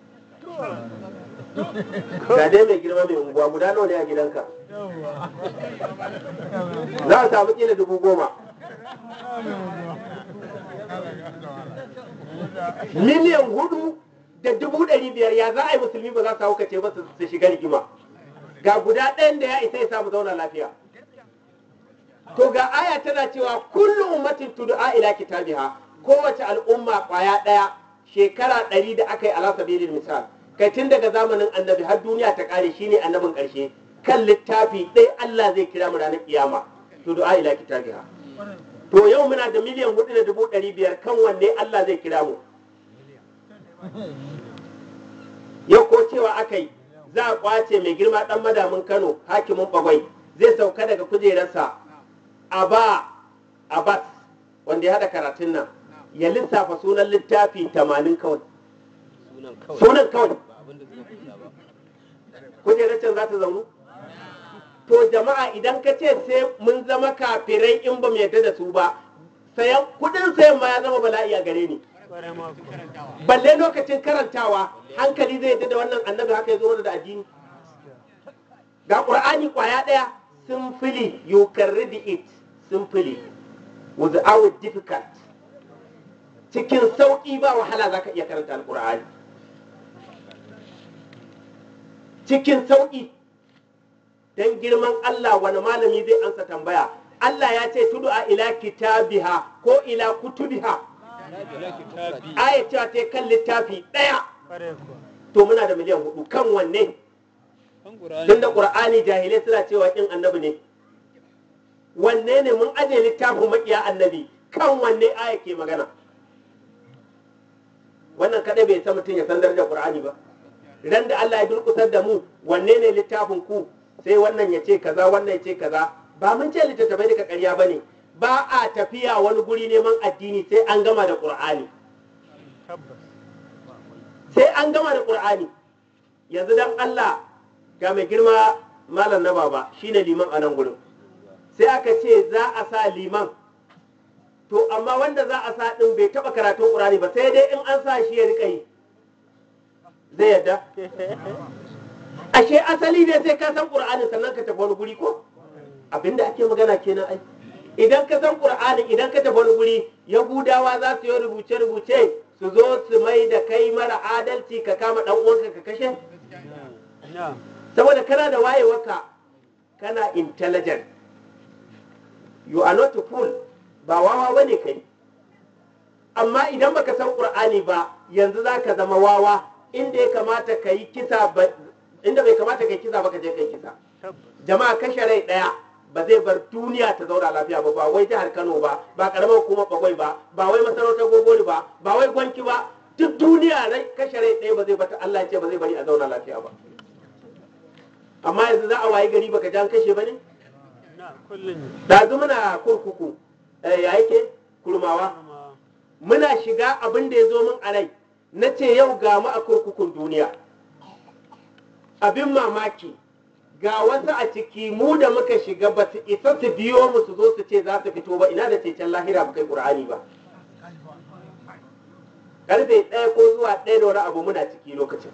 ga dai mai girma mai unguwa guda nawa ne a gidanka za a samu kila dubu goma miliyan hudu da dubu ɗari biyar ya za a yi musulmi ba za su haukace ba su su shiga rigima ga guda ɗayan da ya isa ya samu zauna lafiya to ga aya tana cewa kullum ummatin tud'a ila kitabiha kowace al'umma kwaya ɗaya shekara ɗari da aka yi ala sabilil misal kai tun daga zamanin annabi har duniya ta ƙare shine annabin ƙarshe kan littafi ɗaya Allah zai kira mu ranar kiyama tud'a ila kitabiha to yau muna da miliyan hudu da dubu ɗari biyar kan wanne Allah zai kira mu yau ko cewa aka yi za a kwace mai girma ɗan madamin Kano hakimin bagwai zai sauka daga kujerarsa a ba Abbas wanda ya haɗa karatun nan ya lissafa sunan littafi tamanin kawai sunan kawai sunan kawai ba abin da suka kusa ba kujerar can za ta zaunu to jama'a idan ka ce sai mun zama kafirai in ba mu yarda da su ba sayan kudin sayan ma ya zama bala'i a gare ni balle lokacin karantawa hankali zai yarda da wannan annabi haka ya zo mana da addini ga qur'ani kwaya daya simply you can read it simply without difficult cikin sauƙi ba wahala zaka iya karanta alqur'ani cikin sauƙi don girman Allah wani malami zai ansa tambaya Allah ya ce tudu a ila kitabiha ko ila kutubiha ila kitabi aya cewa ta kan littafi ɗaya to muna da miliyan hudu kan wanne kan qur'ani tun da ƙur'ani jahilai suna cewa in annabi ne wanne ne mun aje littafin maƙiya annabi kan wanne aya ke magana wannan kadai bai san mutum ya san darajar ƙur'ani ba ran da Allah ya durkusar da mu wanne ne littafin ku sai wannan ya ce kaza wannan ya ce kaza ba mun ce littattafai daga ƙarya ba ne ba a tafiya wani guri neman addini sai an gama da ƙur'ani sai an gama da ƙur'ani yanzu dan Allah ga mai girma malam na baba shine liman a nan gurin sai aka ce za a sa liman to amma wanda za a sa din bai taba karatun ƙur'ani ba sai dai in an sa shi ya rika yi zai yadda ashe asali ne sai ka san ƙur'ani sannan ka tafi wani guri ko abinda ake magana kenan ai idan ka san ƙur'ani idan ka tafi wani guri yahudawa za su yi rubuce rubuce su zo su mai da kai mara adalci ka kama dan uwanka ka kashe saboda kana da wayewarka kana intelligent you are not a fool ba wawa bane kai amma idan baka san qur'ani ba yanzu zaka zama wawa inda ya kamata ka yi kisa ba inda bai kamata ka yi kisa ba ka je ka yi kisa jama'a kashe rai daya ba zai bar duniya ta zauna lafiya ba ba wai jihar Kano ba ba karamar hukumar bagwai ba ba wai masarautar gogori ba ba wai gwanki ba duk duniya rai kashe rai ɗaya ba zai bata Allah ya ce ba zai bari a zauna lafiya ba amma yanzu za a wayi gari baka jan kashe ba ne dazu muna kurkuku eh, ya yake kurmawa muna shiga abin da ya zo min a rai na ce yau ga mu a kurkukun duniya abin mamaki ga wasu a ciki mu da muka shiga ba su isa su biyo mu su zo su ce za su fito ba ina da cecen lahira ba kai ƙur'ani ba karfe ɗaya ko zuwa ɗaya da wani abu muna ciki lokacin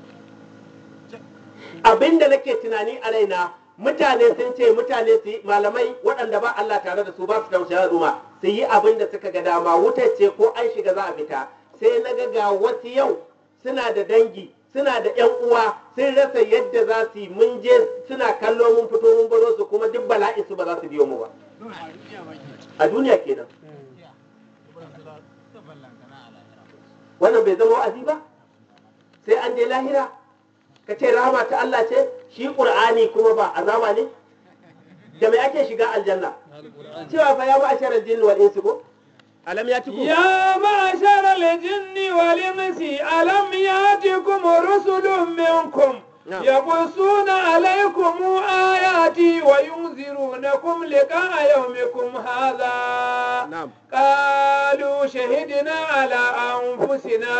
abin da nake tunani a raina mutane sun ce mutane su yi malamai waɗanda ba Allah tare da su ba su tausaya al'umma su yi abin da suka ga dama wutar ce ko an shiga za a fita sai na ga ga wasu yau suna da dangi suna da yan uwa sun rasa yadda za su yi mun je suna kallo mun fito mun baro su kuma duk bala'in su ba za su biyo mu ba a duniya kenan wannan bai zama wa'azi ba sai an je lahira ka ce rahama ta Allah ce shi qur'ani kuma ba azaba ne da mai ake shiga aljanna cewa fa ya ba asharar jinni wal insi ko alam ya tiku يا معشر الجن والإنس ألم يأتكم رسل منكم نعم. يقصون عليكم آياتي وينذرونكم لقاء يومكم هذا نعم. قالوا شهدنا على أنفسنا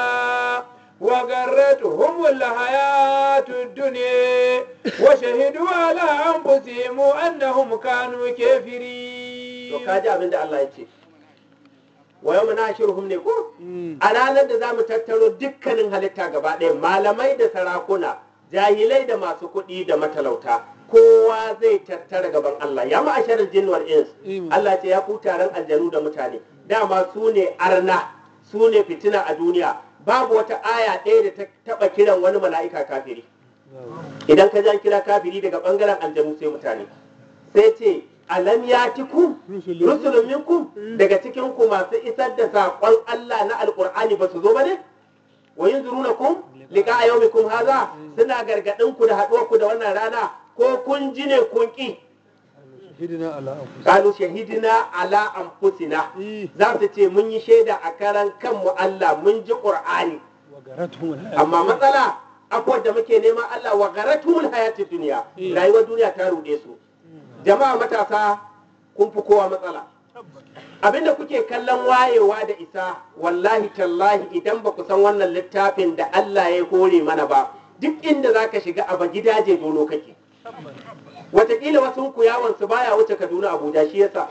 وغرتهم الحياة الدنيا وشهدوا على أنفسهم أنهم كانوا to كافرين ka ji abin da Allah ya ce wa yau na shirhum ne ko a ranar da za mu tattaro dukkanin halitta gaba ɗaya malamai da sarakuna jahilai da masu kuɗi da matalauta kowa zai tattara gaban Allah ya ma'asharar jin wal ins Allah ce ya ku taron aljanu da mutane dama su ne arna su ne fitina a duniya babu wata aya ɗaya da ta taɓa kiran wani mala'ika kafiri idan ka jan kira kafiri daga ɓangaren aljanu sai mutane sai ce alam ya ku rusulun minkum daga cikin ku masu isar da saƙon Allah na alƙur'ani ba su zo ba ne wa yunzirunakum liqa yawmikum haza suna gargadin ku da haɗuwar ku da wannan rana ko kun ji ne kun ki hidina ala anfusina qalu shahidina ala anfusina za su ce mun yi shaida a karan kanmu Allah mun ji qur'ani wa garatuhum al amma matsala akwai da muke neman Allah wa garatumul hayatid duniya rayuwar duniya ta ruɗe su jama'a matasa kun fi kowa matsala abinda kuke kallon wayewa da isa wallahi tallahi idan ba ku san wannan littafin da Allah ya hore mana ba duk inda za ka shiga a gidaje dono kake wataƙila wasu ku yawon su baya wuce kaduna abuja shi yasa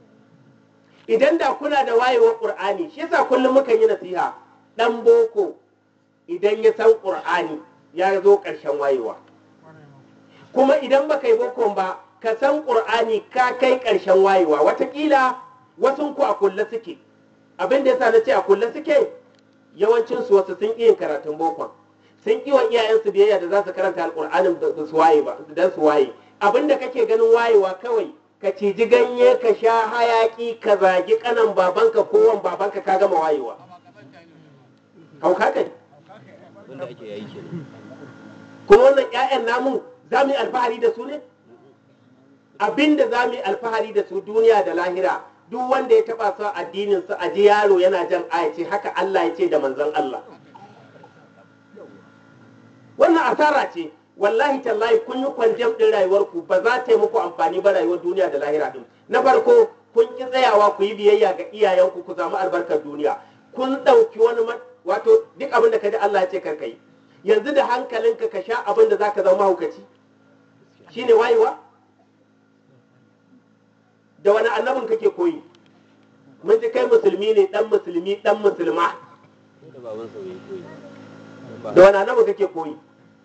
idan da kuna da wayewar ƙur'ani shi yasa kullum mukan yi nasiha ɗan boko idan ya san ƙur'ani ya zo ƙarshen wayewa kuma idan baka yi bokon ba ka san ƙur'ani ka kai ƙarshen wayewa watakila wasu ku a kulle suke abin da yasa na ce a kulle suke yawancin su wasu sun ƙi yin karatun bokon sun ƙi wa iyayensu biyayya da za su karanta alƙur'anin da su waye ba dan su waye abin da kake ganin wayewa kawai ka ciji ganye ka sha hayaki ka zagi kanan babanka ko wan babanka ka gama wayewa hauka kai wanda ake yayi kenan kuma wannan 'ya'yan namu za mu yi alfahari da su ne abinda za mu yi alfahari da su duniya da lahira duk wanda ya taba su addinin su a ji yaro yana jan aya ce haka Allah ya ce da manzon Allah wannan asara ce wallahi tallahi kun yi kwanjam din rayuwarku ba za ta yi muku amfani ba rayuwar duniya da lahira din na farko kun ki tsayawa ku yi biyayya ga iyayenku ku samu albarkar duniya kun ɗauki wani ma- wato duk abin da ka ji Allah ya ce kar ka yi yanzu da hankalinka ka sha abin da zaka zama mahaukaci shine wayewa da wani annabin kake koyi mun ji kai musulmi ne dan musulmi dan musulma da baban sa bai koyi da wani annabin kake koyi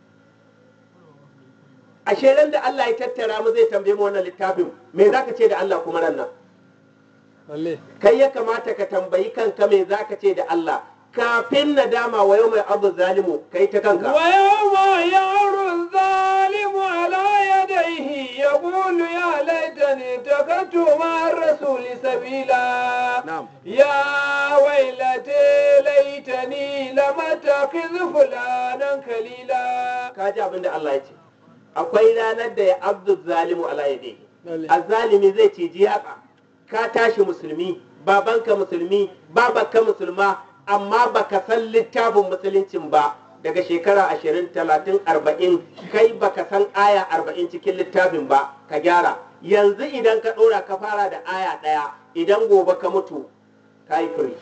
ashe ran da Allah ya tattara mu zai tambaye mu wannan littafin me zaka ce da Allah kuma ran nan lalle kai ya kamata ka tambayi kanka me zaka ce da Allah kafin nadama wa yau mai abu zalimu kai ta kanka ويوم يعر الظالم على يديه يقول يا ليتني اتخذت مع الرسول سبيلا نعم. يا ويلتي ليتني لم اتخذ فلانا خليلا ka ji abin da Allah ya ce akwai ranar da ya abdu zalimu ala yadihi lalle azzalimi zai ciji yatsa ka tashi musulmi babanka musulmi babanka musulma amma baka san littafin musuluncin ba daga shekara ashirin talatin arba'in kai baka san aya arba'in cikin littafin ba ka gyara yanzu idan ka ɗora ka fara da aya ɗaya idan gobe ka mutu ka yi firi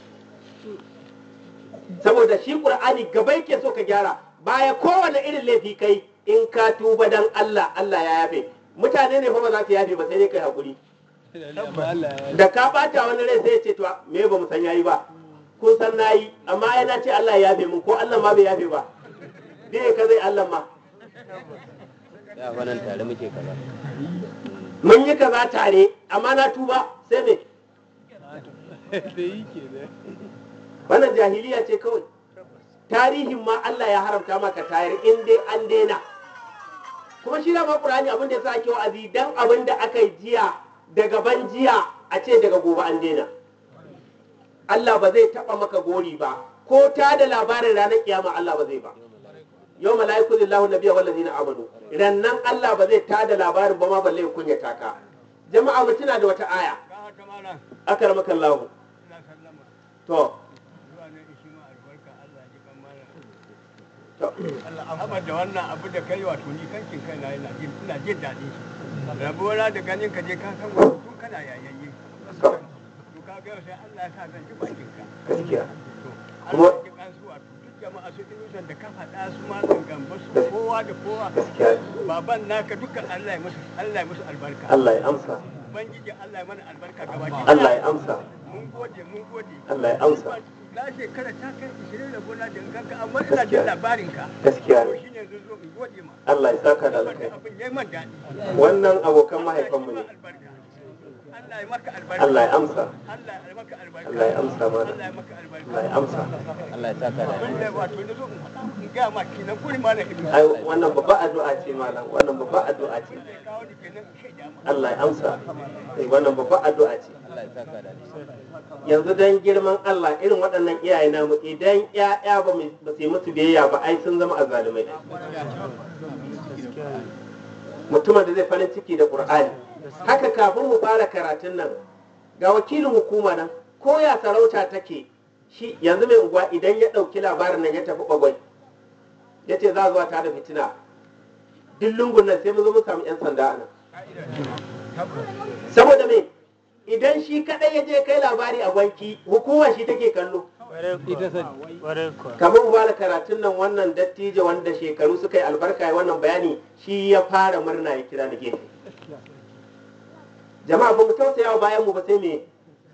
saboda shi ƙur'ani gaba yake so ka gyara baya kowane irin laifi kai in ka tuba dan Allah Allah ya yafe mutane ne fa ba za su yafe ba sai dai kai hakuri lalle amma Allah ya da ka bata wani rai sai ya ce to me ba mu san yayi ba kun san nayi amma ai na ce Allah ya yafe mun ko Allah ma bai yafe ba dai ka zai Allah ma ya fa nan tare muke kaza mun yi kaza tare amma na tuba sai me da yi ke da wannan jahiliya ce kawai tarihin ma Allah ya haramta maka tayar in dai an daina kuma shi dama Qur'ani abin da yasa ake wa'azi dan abin da aka yi jiya daga ban jiya a ce daga gobe an daina Allah ba zai taba maka gori ba ko ta da labarin ranar kiyama Allah ba zai ba yau mala'iku lillahu nabiyya wal ladina amanu rannan Allah ba zai ta da labarin ba ma balle ya kunyata ka jama'a mu tuna da wata aya akramaka Allah to to Amma da wannan abu da kai wato ni kankin kai na ina jin ina jin daɗin shi. Rabuwa da ganin ka je ka san wato tun kana yayayye. to To ka ga sai Allah ya sa zan ji bakin ka. gaskiya To Kuma- Allah ya ji kansu wato duk jama'a su inusan da ka faɗa su malam gamba su kowa da kowa. gaskiya Baban naka dukkan Allah ya musu Allah ya musu albarka. Allah ya amsa Ubangiji Allah ya mana albarka gabaki. Allah ya amsa Mun gode mun gode. Allah ya amsa Na shekara ta kai 20 da gona da ganka amma ina jin labarin ka. gaskiya To ne shine yanzu zo in gode ma. Allah ya saka da Wanda alkai abin yayi man daɗi. wannan abokan mahaifanmu ne Allah ya maka albarka. Allah ya amsa Allah ya maka albarka. Allah ya amsa mana Allah ya maka albarka. Allah ya amsa Allah ya saka da Wanda wato na zo in faɗa in gaya ma kenan kuri ma na ilimi. ai wannan babba addu'a ce malam wannan babba addu'a ce Zai kawo ni kenan in shaida ma. Allah ya amsa eh wannan babba addu'a ce Allah ya saka da yanzu dan girman Allah irin waɗannan iyaye namu idan ƴaƴa ba mu- ba su yi musu biyayya ba ai sun zama azzalumai mutumin da zai farin ciki da Qur'ani haka kafin mu fara karatun nan ga wakilin hukuma nan ko ya sarauta take shi yanzu mai unguwa idan ya ɗauki labarin nan ya tafi bagwai ya ce za a zuwa ta da fitina duk lungun nan sai mu zo mu samu 'yan sanda a nan saboda me idan shi kadai ya je kai labari a gwanki hukuma shi take kallo Ita sani. kamar mu fara karatun nan wannan dattijo wanda shekaru suka yi albarka ya wannan bayani shi ya fara murna ya kira da gefe jama'a ba mu tausaya wa bayan mu ba sai me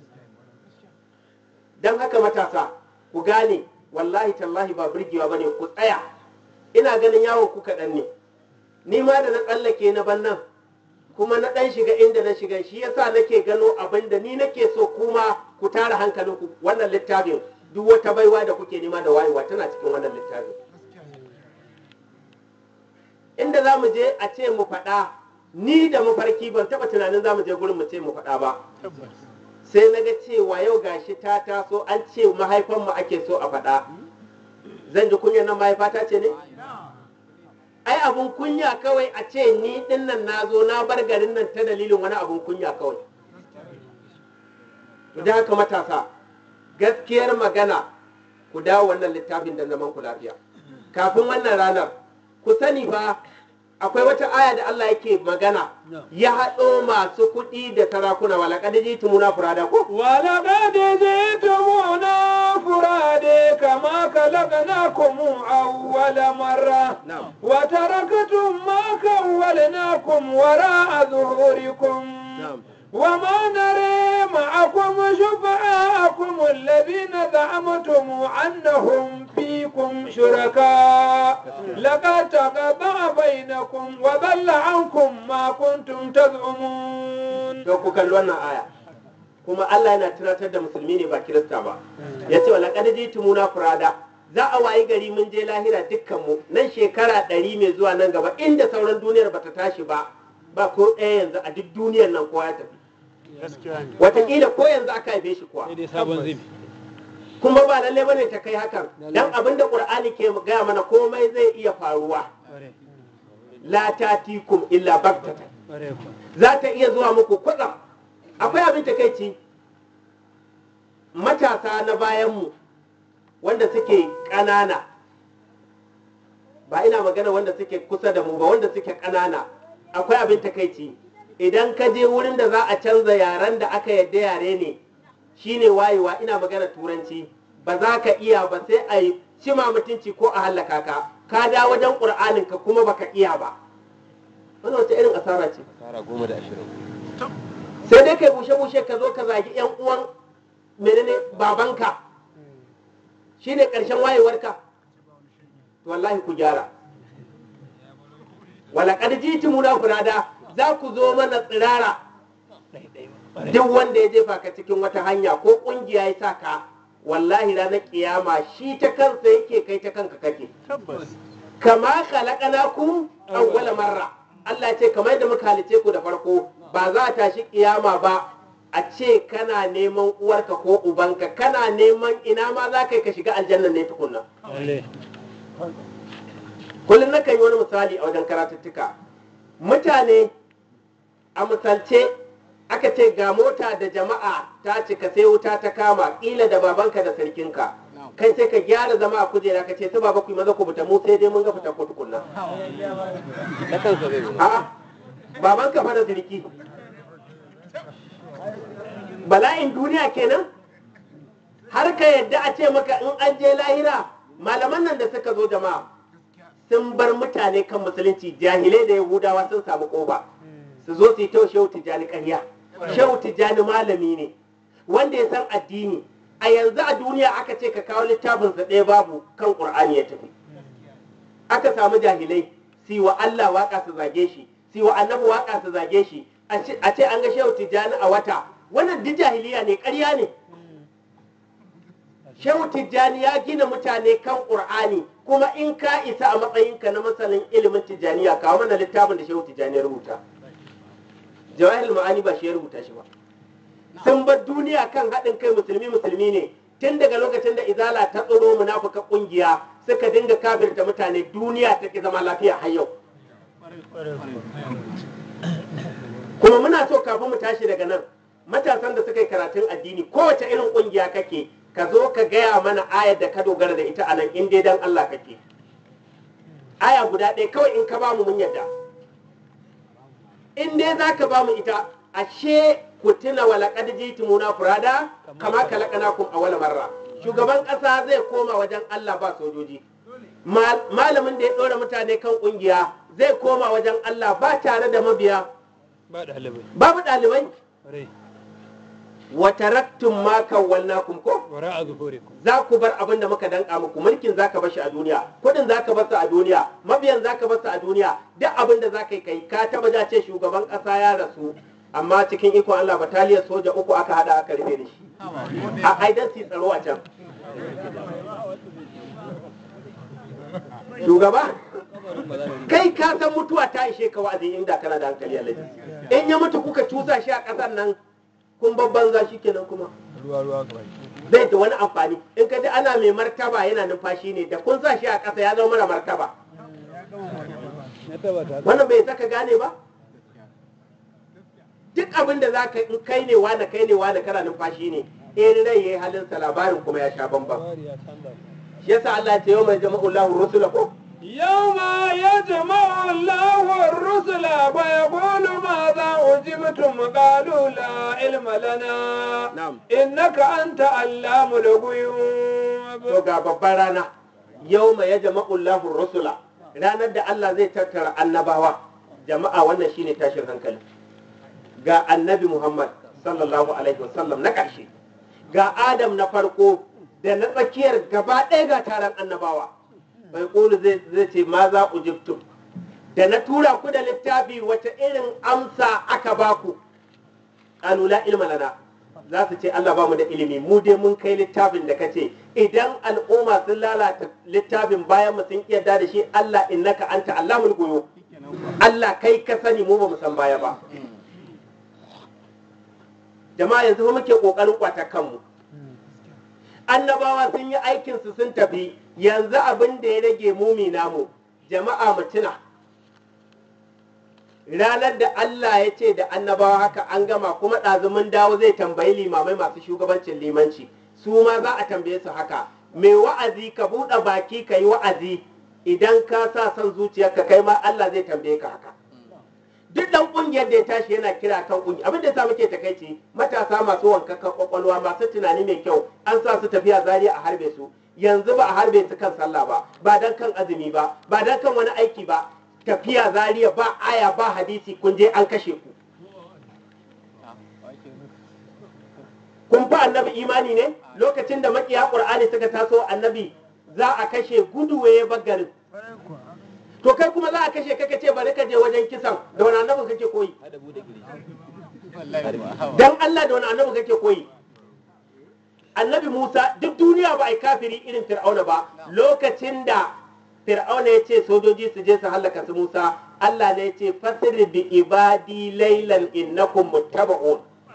dan haka matasa ku gane wallahi tallahi ba burgewa bane ku tsaya ina ganin yawon ku kaɗan ne ni ma da na tsallake na ban nan kuma na ɗan shiga inda na shiga shi yasa nake gano abin da ni nake so kuma ku tara hankalinku wannan littafin duk wata baiwa da kuke nema da wayewa tana cikin wannan littafin inda za mu je a ce mu faɗa ni da mafarki ban taɓa tunanin za mu je gurin mu ce mu faɗa ba sai na ga cewa yau gashi ta taso an ce mahaifanmu ake so a faɗa zan ji kunyar nan mahaifata ce ne ai abun kunya kawai a ce ni din nan na zo na bar garin nan ta dalilin wani abun kunya kawai to da haka matasa gaskiyar magana ku dawo wannan littafin da zaman ku lafiya kafin wannan ranar ku sani ba akwai wata aya da Allah yake magana ya haɗo masu kuɗi da sarakuna wala kadiji tumuna furada ko ولقد جئتمونا فرادى كما خلقناكم أول مرة na'am وتركتم ما خولناكم وراء ظهوركم na'am وما نرى معكم شفعاءكم الذين زعمتم أنهم فيكم شركاء لقد تقطع بينكم وضل عنكم ما كنتم تزعمون don ku kalli wannan aya kuma Allah yana tunatar da musulmi ne ba kirista ba ya ce wala kad tumuna furada za a wayi gari mun je lahira dukkanmu nan shekara ɗari mai zuwa nan gaba inda sauran duniyar bata tashi ba ba ko ɗaya yanzu a duk duniyar nan kowa ya tafi wataƙila ko yanzu aka haife shi kuwa Sai dai sabon zibi. kuma ba lalle bane ta kai hakan dan abin da qur'ani ke gaya mana komai zai iya faruwa la tatikum illa baktatan za ta iya zuwa muku kwatsam akwai abin takaici matasa na bayanmu wanda suke ƙanana ba ina magana wanda suke kusa da mu ba wanda suke ƙanana akwai abin takaici idan ka je wurin da za a canza yaren da aka yadda yare ne shine wayewa ina magana turanci ba za ka iya ba sai a yi cima mutunci ko a hallaka ka ka da wajen ƙur'anin ka kuma baka iya ba wannan wata irin asara ce Tara goma da ashirin. sai dai kai bushe-bushe ka zo ka zagi yan uwan menene babanka shine ƙarshen wayewarka to wallahi ku gyara wala kad jitumuna furada za ku zo mana tsirara duk wanda ya jefa ka cikin wata hanya ko kungiya ya sa ka wallahi ranar kiyama shi ta kansa yake kai ta kanka kake kama khalaqnakum awwala marra Allah ya ce kamar da muka halice ku da farko ba za a tashi kiyama ba a ce kana neman uwarka ko ubanka kana neman ina ma za ka yi ka shiga aljanna ne tukunna kullum nakan yi wani misali a wajen karatuttuka mutane a misalce aka ce ga mota da jama'a ta cika sai wuta ta kama ƙila da babanka da sarkinka kai sai ka gyara zama a kujera ka ce su baba ku yi maza ku fita mu sai dai mun ga fita ko tukunna na kansa zai zo a'a babanka fa da sarki bala'in duniya kenan har ka yadda a ce maka in an je lahira malaman nan da suka zo jama'a sun bar mutane kan musulunci jahilai da yahudawa sun samu kofa su zo su yi tau shehu tijjani ƙarya shehu tijjani malami ne wanda ya san addini a yanzu a duniya aka ce ka kawo littafinsa ɗaya babu kan ƙur'ani ya tafi aka samu jahilai su yi wa Allah waka su zage shi su yi wa annabi waka su zage shi a ce a ce an ga shehu tijjani a wata wannan duk jahiliya ne ƙarya ne shehu tijjani ya gina mutane kan ƙur'ani kuma in ka isa a matsayinka na masanin ilimin tijjaniya kawo mana littafin da shehu tijjani ya rubuta jawahir ma'ani ba shi ya rubuta shi ba sun bar duniya kan haɗin kai musulmi musulmi ne tun daga lokacin da izala ta tsoro munafuka ƙungiya suka dinga kafirta mutane duniya ta ki zama lafiya har yau kuma muna so kafin mu tashi daga nan matasan da suka yi karatun addini kowace irin ƙungiya kake ka zo ka gaya mana ayar da ka dogara da ita a nan in dai dan Allah kake aya guda ɗaya kawai in ka ba mu mun yadda in dai za ka ba mu ita ashe ku tuna wa laqad jitumuna furada kama khalaqnakum awwala marra shugaban ƙasa zai koma wajen Allah ba sojoji Mal- malamin da ya ɗora mutane kan ƙungiya zai koma wajen Allah ba tare da mabiya ba ɗalibai babu ɗalibai rai wa taraktum ma kawwalnakum ko wara a zuhurikum za ku bar abin da muka danka muku mulkin zaka bar shi a duniya kudin zaka bar su a duniya mabiyan zaka bar su a duniya duk abin da zaka yi kai ka taba ja ce shugaban kasa ya rasu amma cikin ikon Allah bataliyar soja uku aka hada aka rufe da shi a aidan su tsaro a can shugaba kai ka san mutuwa ta ishe ka wa'azi inda kana da hankali alaji in ya mutu kuka cusa shi a kasar nan kun babban za shi kenan kuma ruwa ruwa kawai zai da wani amfani in ka ji ana mai martaba yana numfashi ne da kun sa shi a ƙasa ya zama mara martaba na tabbata wannan bai saka gane ba duk abin da za ka in kai ne wani kai ne wani kana numfashi ne in rai yayi halinsa labarin kuma ya sha bambam bari ya canza shi yasa Allah ya ce yau mai jama'ullahu rusula ko يوم يجمع الله الرسل فيقول ماذا أجبتم قالوا لا علم لنا نعم. إنك أنت علام to الغيوب ga babban rana yau mai ya jama'ullahu rusula ranar da Allah zai tattara annabawa jama'a wannan shine tashin hankali ga annabi Muhammad sallallahu alaihi wasallam na ƙarshe ga Adam na farko da na tsakiyar gaba ɗaya ga taron annabawa bai ƙulu zai ce ma za ujibtum da na tura ku da littafi wata irin amsa aka baku qalu la ilma lana za su ce Allah ba mu da ilimi mu dai mun kai littafin da kace idan al'umma sun lalata littafin bayan mu sun yarda da shi Allah innaka anta allamul ghuyub Allah kai ka sani mu ba mu san baya ba jama'a yanzu fa muke kokarin kwata kanmu annabawa sun yi aikin su sun tafi yanzu abin da ya rage mumi namu jama'a mu tuna ranar da Allah ya ce da annabawa haka an gama kuma ɗazumin dawo zai tambayi limamai masu shugabancin limanci su ma za a tambaye su haka mai wa'azi ka buɗe baki ka yi wa'azi idan ka sa son zuciyarka kai ma Allah zai tambaye ka haka duk dan kungiyar da ya tashi yana kira kan kungiya abin da ya sa muke takaici matasa masu wankakan kwakwalwa masu tunani mai kyau an sa su tafiya zariya a harbe su yanzu ba a harbe su kan sallah ba ba dan kan azumi ba ba dan kan wani aiki ba tafiya zariya ba aya ba hadisi kun je an kashe ku kun fa annabi imani ne lokacin da makiya qur'ani suka taso annabi za a kashe guduwe bagarin to kai kuma za a kashe kaka ce bari ka je wajen kisan da wani annabin kake koyi hada bude kirji dan Allah da wani annabi kake koyi annabi Musa duk duniya ba a yi kafiri irin Fir'auna ba lokacin da Fir'auna ya ce sojoji su je su hallaka su Musa Allah ne ya ce fasir bi ibadi laylan innakum muttaba'un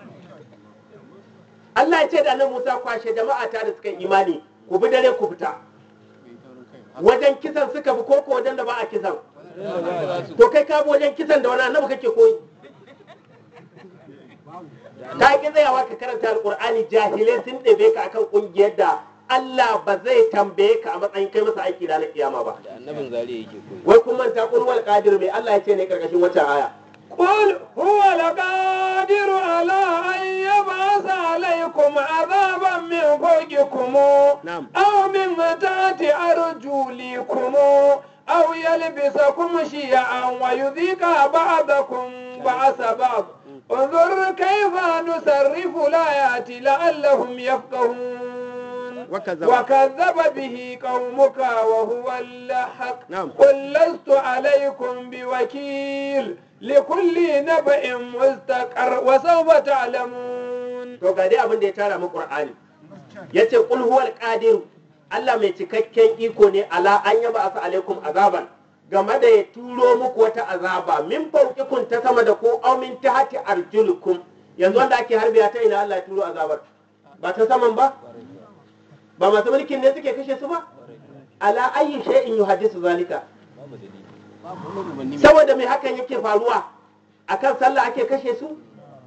Allah ya ce da annabi Musa kwashe jama'a ta da suka yi imani ku bi dare ku fita wajen kisan suka bi koko wajen da ba a kisan to kai ka bi wajen kisan da wani annabi kake koyi ka ki tsayawa ka karanta alqur'ani jahilai sun ɗebe ka akan kungiyar da Allah ba zai tambaye ka a matsayin kai masa aiki ranar kiyama ba da annabin zariya yake koyi wai kun manta kun wal qadir mai Allah ya ce ne karkashin wata aya قل هو القادر على أن يبعث عليكم عذابا من فوقكم نعم. أو من تحت أرجلكم أو يلبسكم شيعا ويذيق بعضكم بعث بعض انظر كيف نصرف الآيات لعلهم يفقهون وكذب. وكذب به قومك وهو الحق نعم. قل لست عليكم بوكيل لكل نبأ مستقر وسوف تعلمون to ga dai abin da ya tara mu qur'ani yace qul huwal qadir Allah mai cikakken iko ne ala an yaba asa alaikum azaban game da ya turo muku wata azaba min fauqikun ta sama da ku aw min tahti arjulukum yanzu wanda ake harbiya ta ina Allah ya turo azabar ba ta saman ba ba masu mulkin ne suke kashe su ba ala ayyi shay'in yuhaddisu zalika babu dalili babu wani umarni mai saboda mai hakan yake faruwa akan sallah ake kashe su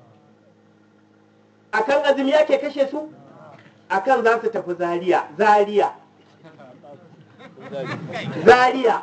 akan azumi ake kashe su akan za su tafi zaria zaria zaria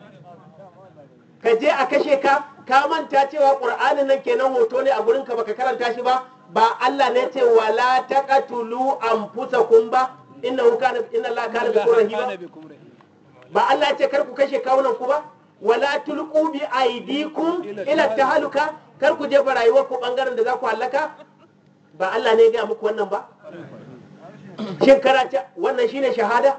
ka je a kashe ka ka manta cewa qur'anin nan kenan hoto ne a gurin ka baka karanta shi ba ba Allah ne ce wala taqatulu anfusakum ba innahu kana inna Allah kana bikum rahima ba Allah ya ce kar ku kashe kawunan ku ba wala tulqu bi aydikum ila tahaluka kar ku jefa rayuwar ku bangaren da za ku halaka ba Allah ne ya gaya muku wannan ba shin karanta wannan shine shahada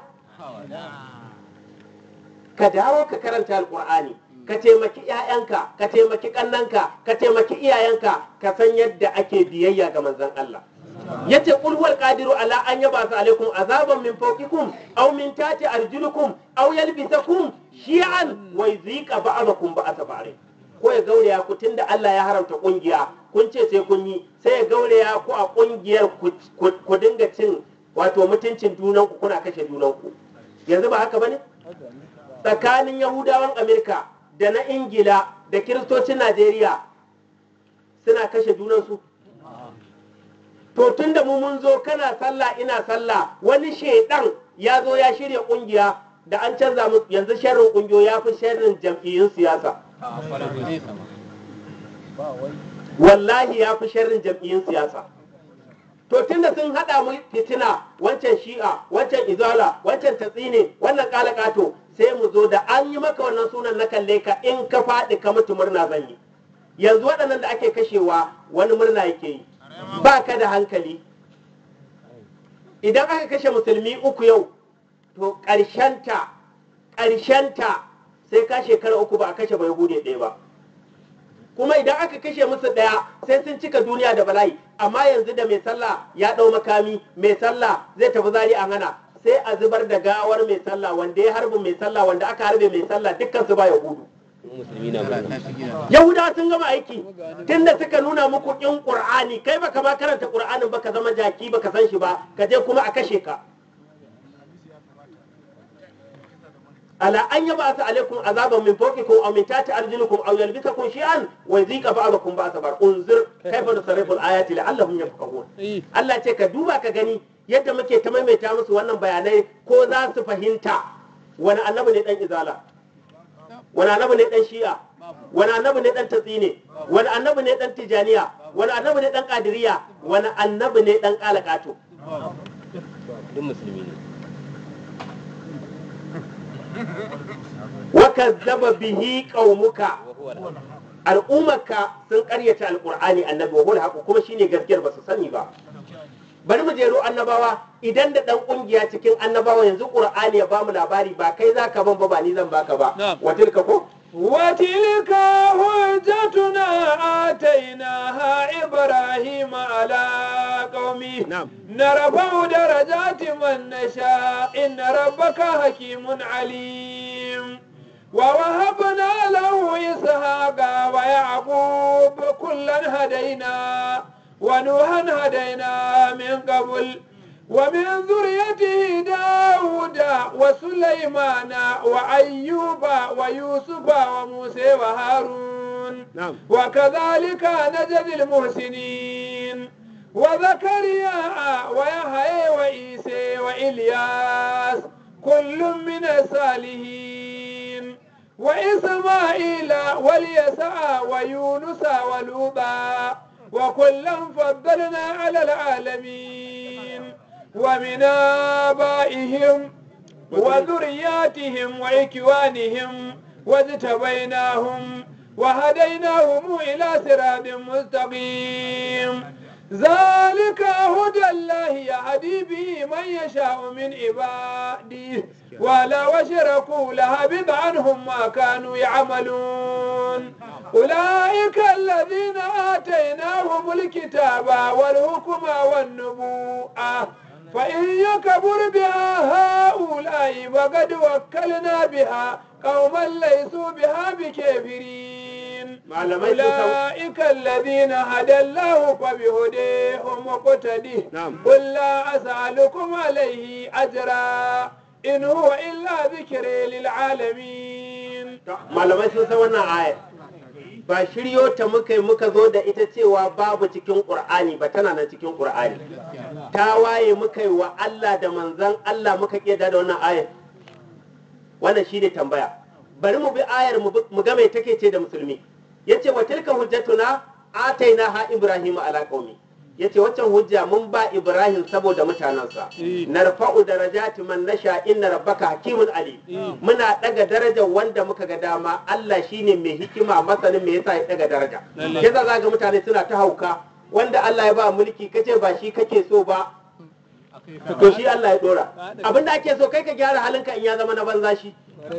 ka dawo ka karanta alqur'ani ka taimaki ƴaƴanka ka taimaki kannanka ka taimaki iyayenka ka san yadda ake biyayya ga manzon Allah yace qul huwal qadiru ala an yabasa alaikum azaban min fawqikum aw min tati arjulukum aw yalbisakum shi'an wa yuzika ba'dakum ba'sa ba'd ko ya gauraya ku tunda Allah ya haramta kungiya kun ce sai kun yi sai ya gauraya ku a kungiyar ku- ku ku dinga cin wato mutuncin junanku kuna kashe junanku yanzu ba haka bane tsakanin yahudawan amerika da na ingila da kiristocin najeriya suna kashe junansu to tun da mu mun zo kana sallah ina sallah wani shaidan ya zo ya shirya kungiya da an canza mu yanzu sharrin kungiyo ya fi sharrin jam'iyyun siyasa wallahi ya fi sharrin jam'iyyun siyasa to tunda sun haɗa mu fitina wancan shi'a wancan izala wancan tatsine wannan kalakato sai mu zo da an yi maka wannan sunan na kalle ka in ka faɗi ka mutu murna zan yi yanzu waɗannan da ake kashewa wani murna yake yi ba ka da hankali idan aka kashe musulmi uku yau to ƙarshenta ƙarshenta sai ka shekara uku ba a kashe bai hude ɗaya ba kuma idan aka kashe musu ɗaya sai sun cika duniya da bala'i amma yanzu da mai sallah ya ɗau makami mai sallah zai tafi zari a hana sai a zubar da gawar mai sallah wanda ya harbi mai sallah wanda aka harbe mai sallah dukkan su ba yahudu musulmi na murna yahudawa sun gama aiki tunda suka nuna muku kin qur'ani kai baka ma karanta qur'anin baka zama jaki baka san shi ba ka je kuma a kashe ka ala an yaba sa alaikum azaban min fawqikum aw min tahti arjulikum aw yalbisakum shay'an wa yadhiqa ba'dakum ba'sa ba'd unzir kayfa nusarrifu al-ayati la'allahum yafqahun Allah ce ka duba ka gani yadda muke ta maimaita musu wannan bayanai ko za su fahimta wani annabi ne dan izala wani annabi ne dan shi'a wani annabi ne dan tatsine wani annabi ne dan tijaniya wani annabi ne dan kadiriya wani annabi ne dan kalakato duk musulmi ne wa kazzaba bihi qaumuka wa huwa al-haq al'ummarka sun karyata alqur'ani annabi wa huwa al kuma shine gaskiyar ba su sani ba bari mu jero annabawa idan da dan kungiya cikin annabawa yanzu qur'ani ya bamu labari ba kai zaka ban ba ba ni zan baka ba wa tilka ko وتلك حجتنا آتيناها إبراهيم على قومه نعم. نرفع درجات من نشاء إن ربك حكيم عليم ووهبنا له إسحاق ويعقوب كلا هدينا ونوحا هدينا من قبل ومن ذريته داود وسليمان وأيوب ويوسف وموسى وهارون na'am وكذلك نجزي المحسنين وزكريا ويحيى وعيسى وإلياس كل من الصالحين وإسماعيل واليسع ويونس ولوطا وكلا فضلنا على العالمين ومن آبائهم وذرياتهم وإكوانهم واجتبيناهم وهديناهم إلى صراط مستقيم ذلك هدى الله يهدي به من يشاء من عباده ولو أشركوا لهبط عنهم ما كانوا يعملون أولئك الذين آتيناهم الكتاب والحكم والنبوءة فإن يكبر بها هؤلاء فقد وكلنا بها قوما ليسوا بها بكافرين malamai sun san أولئك الذين هدى الله فبهديهم مقتدي نعم. قل لا أسألكم عليه أجرا إن هو إلا ذكر للعالمين malamai sun san wannan ayar ba shiryo ta muka yi muka zo da ita cewa babu cikin ƙur'ani ba tana nan cikin ƙur'ani ta waye muka yi wa Allah da manzan Allah muka ƙeda da wannan ayar wannan shi ne tambaya bari mu bi ayar mu bi- mu ga mai take ce da musulmi yace wa tilka hujjatuna ataina ha ibrahim ala qaumi yace waccan hujja mun ba ibrahim saboda mutanansa narfa'u darajati man nasha inna rabbaka hakimun ali muna daga darajar wanda muka ga dama Allah shine mai hikima masanin me yasa ya daga daraja yasa zaga mutane suna ta hauka wanda Allah ya ba mulki kace ba shi kake so ba to shi Allah ya dora abinda ake so kai ka gyara halinka in ya zama na banza shi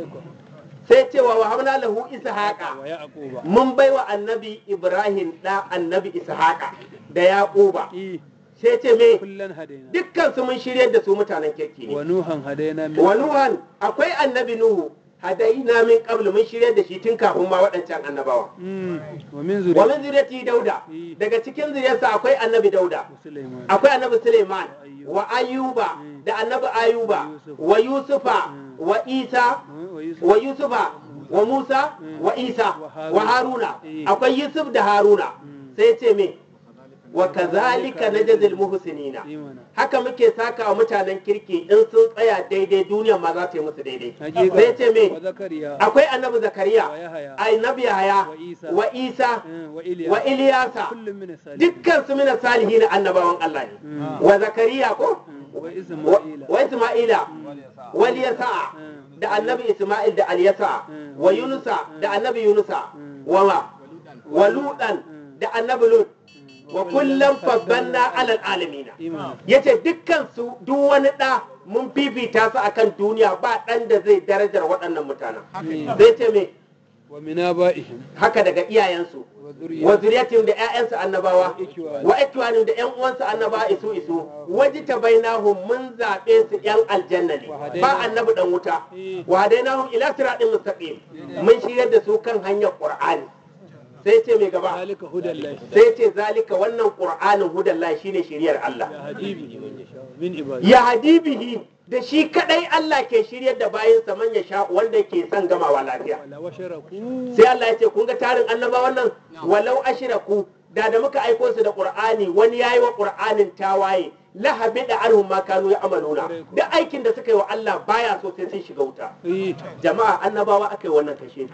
sai cewa wa hamna lahu ishaqa mun baiwa annabi ibrahim da annabi ishaqa da yaquba sai ce me kullan hadaina dukkan su mun shiryar da su mutanen kirki wa ne nuhan hadaina min wa nuhan akwai annabi nuhu hadaina min qablu mun shiryar da shi tun kafin ma waɗancan annabawa Mm, wa min wa zuriyati min zuriyati dauda daga cikin zuriyarsa akwai annabi dauda sulaiman akwai annabi Suleiman wa Ayuba da annabi Ayuba wa Yusufa wa Isa wa yusuf wa Yusufa wa Musa wa Isa wa Haruna akwai Yusuf da Haruna sai ce me wa kazalika najzil muhsinina imana haka muke saka wa mutanen kirki in sun tsaya daidai duniya ma za ta yi musu daidai hakika sai ce me wa zakariya akwai annabi Zakariya wa yahaya annabi Yahaya wa Isa wa Isa mm, wa iliya wa Iliyasa kullum min salihin dukkan su mina salihin annabawan Allah ne Mm. wa Zakariya ko Mm, wa wa isma'ila wa Isma'ila wal Yasa Mm. da annabi Isma'il da Al-Yasa Mm. wa Yunusa da annabi Yunusa Mm. wa ma wa Lutan da annabi Lut wa kullum fabbanna alal alamina imana yace dukkan su duk wani da mun fifita su akan duniya ba dan da zai darajar waɗannan mutanen zai ce me wa min abaihim haka daga iyayensu wa wa zuriyati zuriyatin da ƴaƴansu annabawa ikiwani. wa ikwanin da ƴan uwansu annabawa isu isu waji ta bainahum mun zaɓe su ƴan aljanna ne Wa hadaina- ba annabi dan wuta Eh. wa hadainahum ila siratin mustaqim mun shiryar da su kan hanyar qur'ani sai ce mai gaba zalika hudallahi sai ce zalika wannan qur'anin hudallahi shine shiriyar Allah ya hadibi man yasha min ibadi ya hadibihi da shi kadai Allah ke shiryar da bayansa man ya sha wanda ke son gamawa lafiya wala washaraku sai Allah ya ce kun ga tarin annabawan nan walau ashraku da da muka aiko su da qur'ani wani yayi wa qur'anin tawaye la habida anhum ma kanu ya'maluna duk aikin da suka yi wa Allah baya so sai sun shiga wuta eh jama'a annabawa aka yi wannan kashe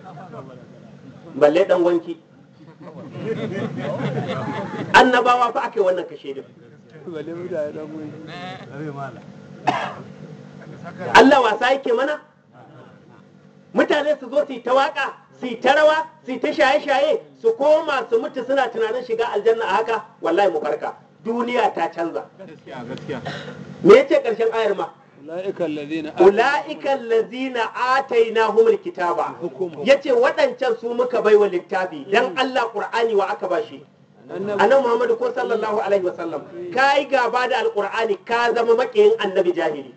balle dan wanki annabawa fa aka yi wannan kashe din bale mutane dan wani Allah wasa yake mana mutane su zo su yi ta waka su yi ta rawa su yi ta shaye-shaye su koma su mutu suna tunanin shiga aljanna a haka wallahi mu farka duniya ta canza me yace karshen ayar ma ulaika alladhina ulaika allazina atainahumul kitaba yace waɗancan su muka baiwa littafi dan Allah qur'ani wa aka bashi annabi annabi Muhammad ko sallallahu alaihi wasallam kai gaba da alqur'ani ka zama makiyin annabi jahili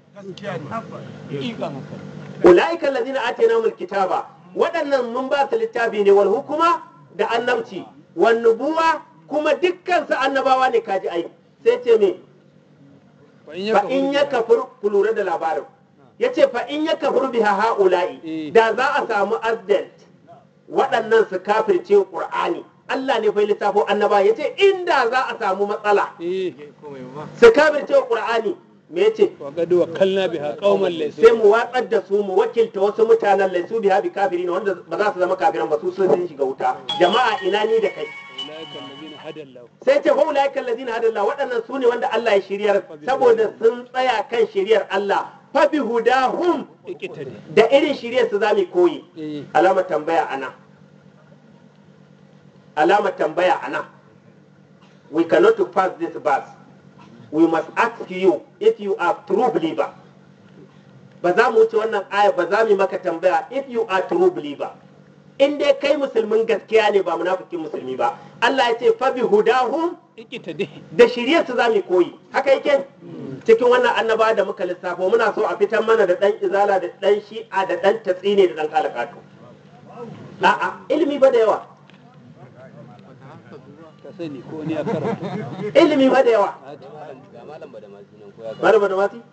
ulaika allazina atainahumul kitaba waɗannan mun ba su littafi ne wal hukuma da annabci wan nubuwa kuma dukkan su annabawa ne kaji ai sai ce me fa in fa in ya kafir ku lura da labarin yace fa in ya kafir biha haula'i Eh. da za a samu accident waɗannan su kafirce qur'ani Allah ne fa ya lissafo annaba yace inda za a samu matsala eh su kafirce qur'ani me yace wa gadu wa kalna biha qauman laysu sai mu watsar da su mu wakilta wasu mutanen laisu biha bi kafirin wanda ba za su zama kafiran ba su sun shiga wuta jama'a ina ni da kai ulaika alladhina hada Allah sai ce fa ulaika allazina hadallah waɗannan su ne wanda Allah ya shiryar saboda sun tsaya kan shiryar Allah fa bi hudahum ikitari da irin shiryar su zamu koyi eh alamar tambaya ana alamar tambaya ana we cannot pass this verse we must ask you if you are true believer ba za mu wuce wannan aya ba za mu yi maka tambaya if you are true believer in dai kai musulmin gaskiya ne ba munafikin musulmi ba Allah ya ce fa bi hudahum ikitari da shirye su za mu koyi haka yake cikin wannan annaba da muka lissafo muna so a fitar mana da dan izala da dan shi'a da dan tatsine da dan kalakato a'a ilimi ba da yawa ka sani ko ni a karatu ilimi ba da yawa ga malam ba da masu nan ko ya malama da mati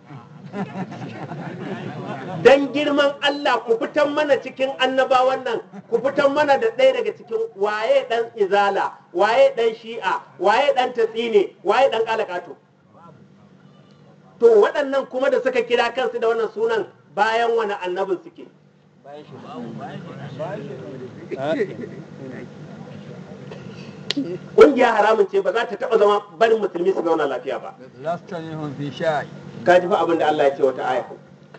dan girman Allah ku fitar mana cikin annabawan nan ku fitar mana da ɗaya daga cikin waye dan izala waye dan shi'a waye dan tatsine waye dan kalakato to waɗannan kuma da suka kira kansu da wannan sunan bayan wani annabin suke bayan shi babu ƙungiya haramun ce ba za ta taɓa zama barin musulmi su zauna lafiya ba lasta minhum fi shay ka ji fa abin da Allah ya ce wata aya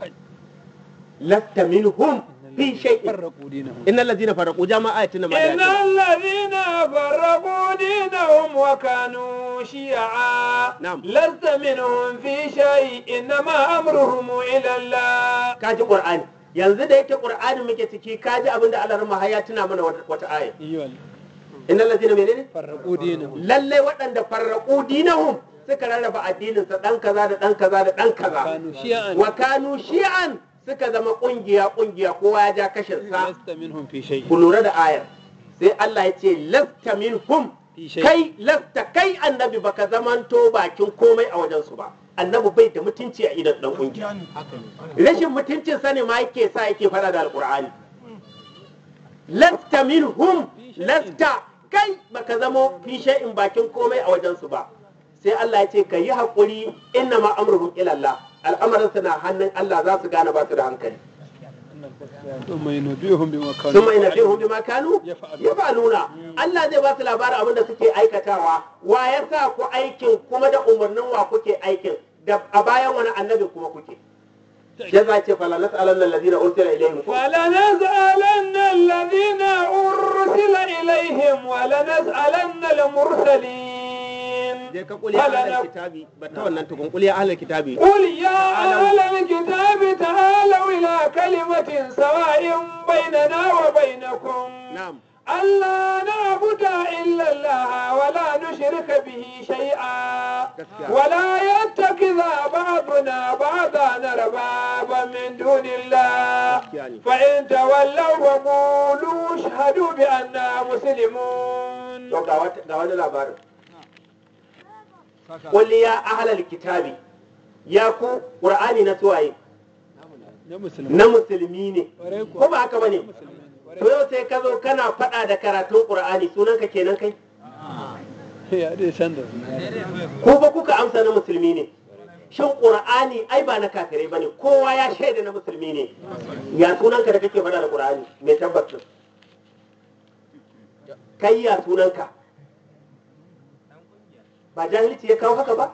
lasta minhum fi shay'in farraqu dinahum innal ladina faraqu jama'a ayatin ma إن da الذين فرقوا دينهم وكانوا شيعا نعم. لست منهم في شيء إنما أمرهم إلى الله ka ji qur'ani yanzu da yake qur'ani muke ciki ka ji abin da Allah rahma ya tuna mana wata- wata aya iyyal innal ladina menene farraqu dinahum lalle waɗanda farraqu dinahum suka rarraba addinin sa dan kaza da dan kaza da dan kaza kanu shi'an wa kanu shi'an suka zama kungiya kungiya kowa ya ja kashin sa lasta minhum fi shay ku lura da ayar sai Allah ya ce lasta minhum fi shay kai lasta kai annabi baka zamanto bakin komai a wajen su ba annabi bai da mutunci a idan dan kungiya rashin mutuncin sa ne ma yake sa yake fada da alqur'ani lasta minhum lasta kai baka zamo fi shay'in bakin komai a wajen su ba sai Allah ya ce ka yi haƙuri inna ma amruhum ila Allah al'amarin na hannun Allah za su gane ba su da hankali ثم ينبئهم بما كانوا sun mai nabihun bima kanu يفعلون. ya faluna Allah zai ba su labarin abin da suke aikatawa wa ya sa ku aikin kuma da umarnin wa kuke aikin da a bayan wani annabi kuma kuke ya za ce fala nas'alanna allazina ursila ilaihim فلنسألن الذين أرسل إليهم ولنسألن المرسلين je ka kuli ahlul kitabi ba ta wannan tukun kuli ahlul kitabi قل يا أهل الكتاب تعالوا إلى كلمة سواء بيننا وبينكم na'am ألا نعبد إلا الله ولا نشرك به شيئا gaskiya ولا يتخذ بعضنا بعضا أربابا من دون الله gaskiya ne فإن تولوا فقولوا اشهدوا بأننا مسلمون to ga wata ga wani labarin qul ya ahlul kitabi ya ku qur'ani na suwaye na musulmi na musulmi ne Ƙwarai ko kuwa. ba haka bane musulmi to yau sai ka zo kana faɗa da karatun qur'ani sunanka kenan kai ya dai san da ko ba kuka amsa na musulmi ne shin qur'ani ai ba na kafirai bane kowa ya shaida na musulmi ne ya sunanka da kake faɗa da qur'ani mai tabbacin kai ya sunanka ba jahilci ya kawo haka ba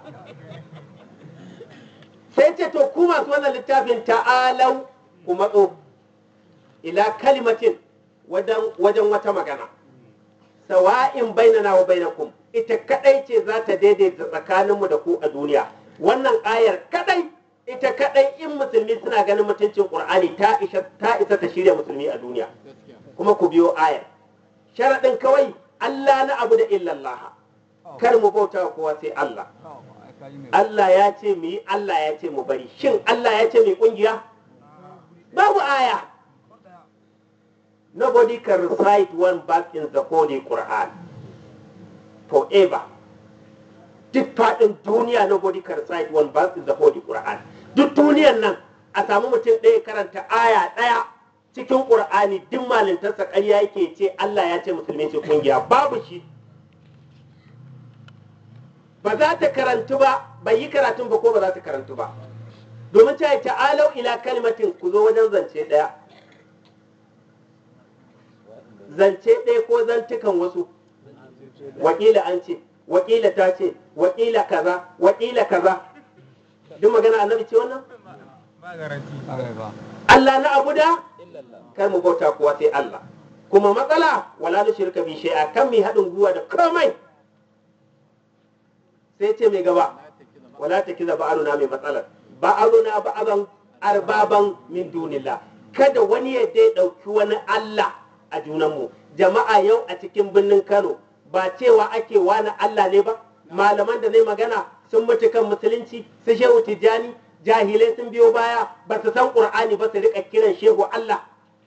sai ce to ku masu wannan littafin ta'alau ku matso ila kalimatin wajen wajen wata magana sawa'in bainana wa bainakum ita kadai ce za ta daidaita tsakaninmu da ku a duniya wannan ayar kadai ita kadai in musulmi suna ganin mutuncin qur'ani ta isa ta isa ta shirya musulmi a duniya kuma ku biyo ayar sharadin kawai Allah na abu da illallah kar mu bauta wa kowa sai Allah Allah ya ce mu yi Allah ya ce mu bari shin Allah ya ce mu yi kungiya babu aya nobody can recite one verse in the holy Quran forever duk faɗin duniya nobody can recite one verse in the holy Quran duk duniyan nan a samu mutum ɗaya karanta aya ɗaya cikin qur'ani duk malintarsa ƙarya yake ce Allah ya ce musulmi ce kungiya babu shi ba za ta karantu ba bai yi karatun ba ko ba za ta karantu ba domin ta yi ta'alau ila kalimatin ku zo wajen zance ɗaya zance ɗaya ko zantukan wasu wakila an ce wakila ta ce wakila kaza wakila kaza duk magana annabi ce wannan Allah na abu da kar mu bauta kuwa sai Allah kuma matsala wala na shirka bi shay'a kan mi haɗin gwiwa da komai sai ce mai gaba wala ta kiza ba'aruna mai matsalar ba'aruna ba'aban arbaban min dunillah kada wani ya dai ɗauki wani Allah a junanmu jama'a yau a cikin birnin Kano ba cewa ake wani Allah ne ba malaman da ne magana sun mutu kan musulunci su shehu tijjani jahilai sun biyo baya ba su san qur'ani ba su rika kiran shehu Allah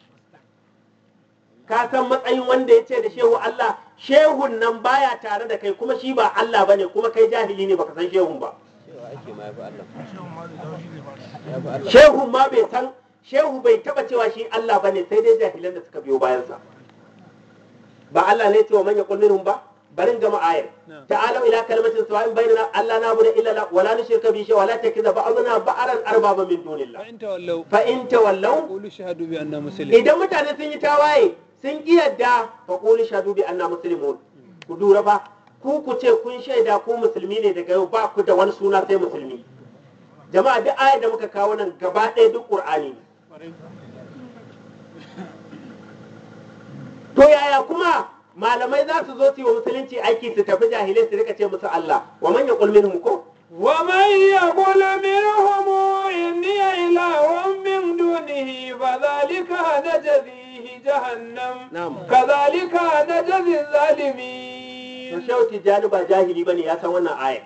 ka san matsayin wanda ya ce da shehu Allah shehun nan baya tare da kai kuma shi ba Allah bane kuma kai jahili ne baka san shehun ba cewa ake ma ya fi Allah ya fi Allah shehun ma bai san shehu bai taba cewa shi Allah bane sai dai jahilan da suka biyo bayansa ba Allah ne ce wa man yaqul minhum ba barin gama ayar Na'am. ta'alu ila kalimatin sawa'in bainana alla na'budu illa Allah wa la nushrika bihi shay'a wa la takiza ba'duna ba'aran arbaba min dunillah fa in tawallaw fa in tawallaw qulu shahadu bi anna muslimun idan mutane sun yi tawaye sun ki yadda fa qulu shahadu bi anna muslimun ku dura fa ku ku ce kun shaida ku musulmi ne daga yau ba ku da wani suna sai musulmi jama'a duk ayar da muka kawo nan gaba ɗaya duk qur'ani ne to yaya kuma malamai za su zo su yi wa musulunci aiki su tafi jahilai su rika ce musu Allah wa man yaqul minhum ko ومن يقول منهم إني إله من دونه فذلك نجزيه جهنم na'am كذلك نجزي to الظالمين shehu tijjani ba jahili bane ya san wannan ayar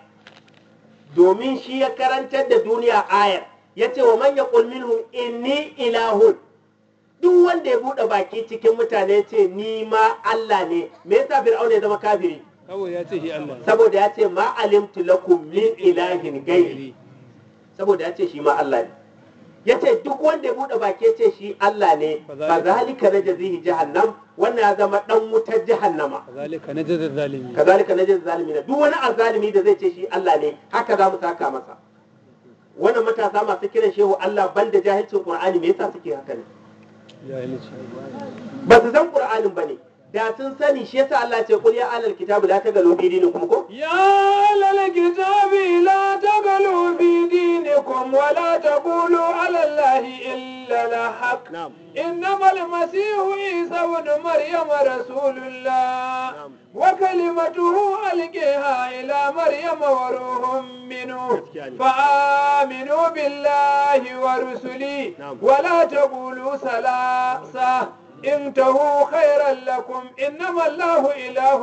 domin shi ya karantar da duniya ayar ya ce wa man yaqul minhum inni ilahun duk wanda ya buɗe baki cikin mutane ce ni ma Allah ne me yasa fir'auna ya zama kafiri kawai ya ce shi Allah ne. saboda ya ce ma alimtu lakum min ilahin gairi saboda ya ce shi ma Allah ne ya ce duk wanda ya buɗe baki ya ce shi Allah ne fa zalika najzihi jahannam wannan ya zama dan wutar jahannama kazalika najzal zalimin kazalika najzi zalimina duk wani azalimi da zai ce shi Allah ne haka za mu saka masa wannan matasa masu kiran shehu Allah banda jahilcin Qur'ani me yasa suke haka ne jahilci ba su san Qur'anin bane da sun sani shi yasa Allah ya ce qul ya alal kitabi la tagalu fi dinikum ko يا أهل الكتاب لا تغلوا في دينكم ولا تقولوا على الله إلا الحق na'am إنما المسيح عيسى ابن مريم رسول الله نعم. وكلمته ألقيها إلى مريم وروح منه Gaskiya ne. فآمنوا بالله ورسله نعم. ولا تقولوا ثلاثة انتهوا خيرا لكم إنما الله إله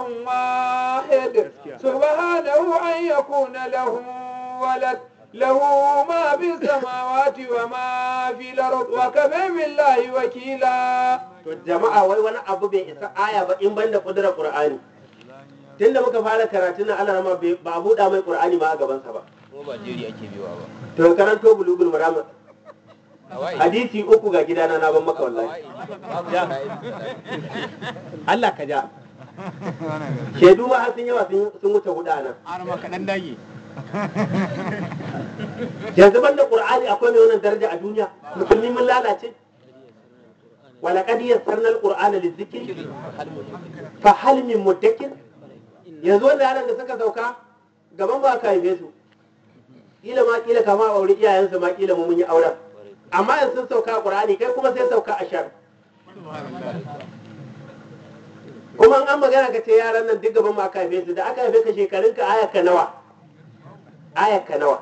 واحد Gaskiya. سبحانه أن يكون له ولد له ما في السماوات وما في الأرض وكفى بالله وكيلا to jama'a wai wani abu bai isa aya ba in banda kudurar Qur'ani tunda muka fara karatu na Allah rama bai- ba a buɗa mai Qur'ani ma a gabansa ba kuma ba jeri ake biyowa ba to karanto bulugul maram Hawaii. hadisi uku ga gidana na ban maka wallahi Hawaii. Babu Hawaii. Allah ka ja shaidu ma har sun yawa sun sun wuce hudu a nan arma kaɗan dage yanzu banda qur'ani akwai mai wannan daraja a duniya musulmi mun lalace wala qad yassarna al-qur'ana lizikri fa hal min mudakkir yanzu wanda yaran da suka sauka gaban ba ka haife su kila ma kila kama a aure iyayensu ma kila mu mun yi auren amma yanzu sun sauka a qur'ani kai kuma sai sauka a shar kuma in an magana ka ce yaran nan duk gaban ma aka haife su da aka haife ka shekarunka ayaka nawa ayaka nawa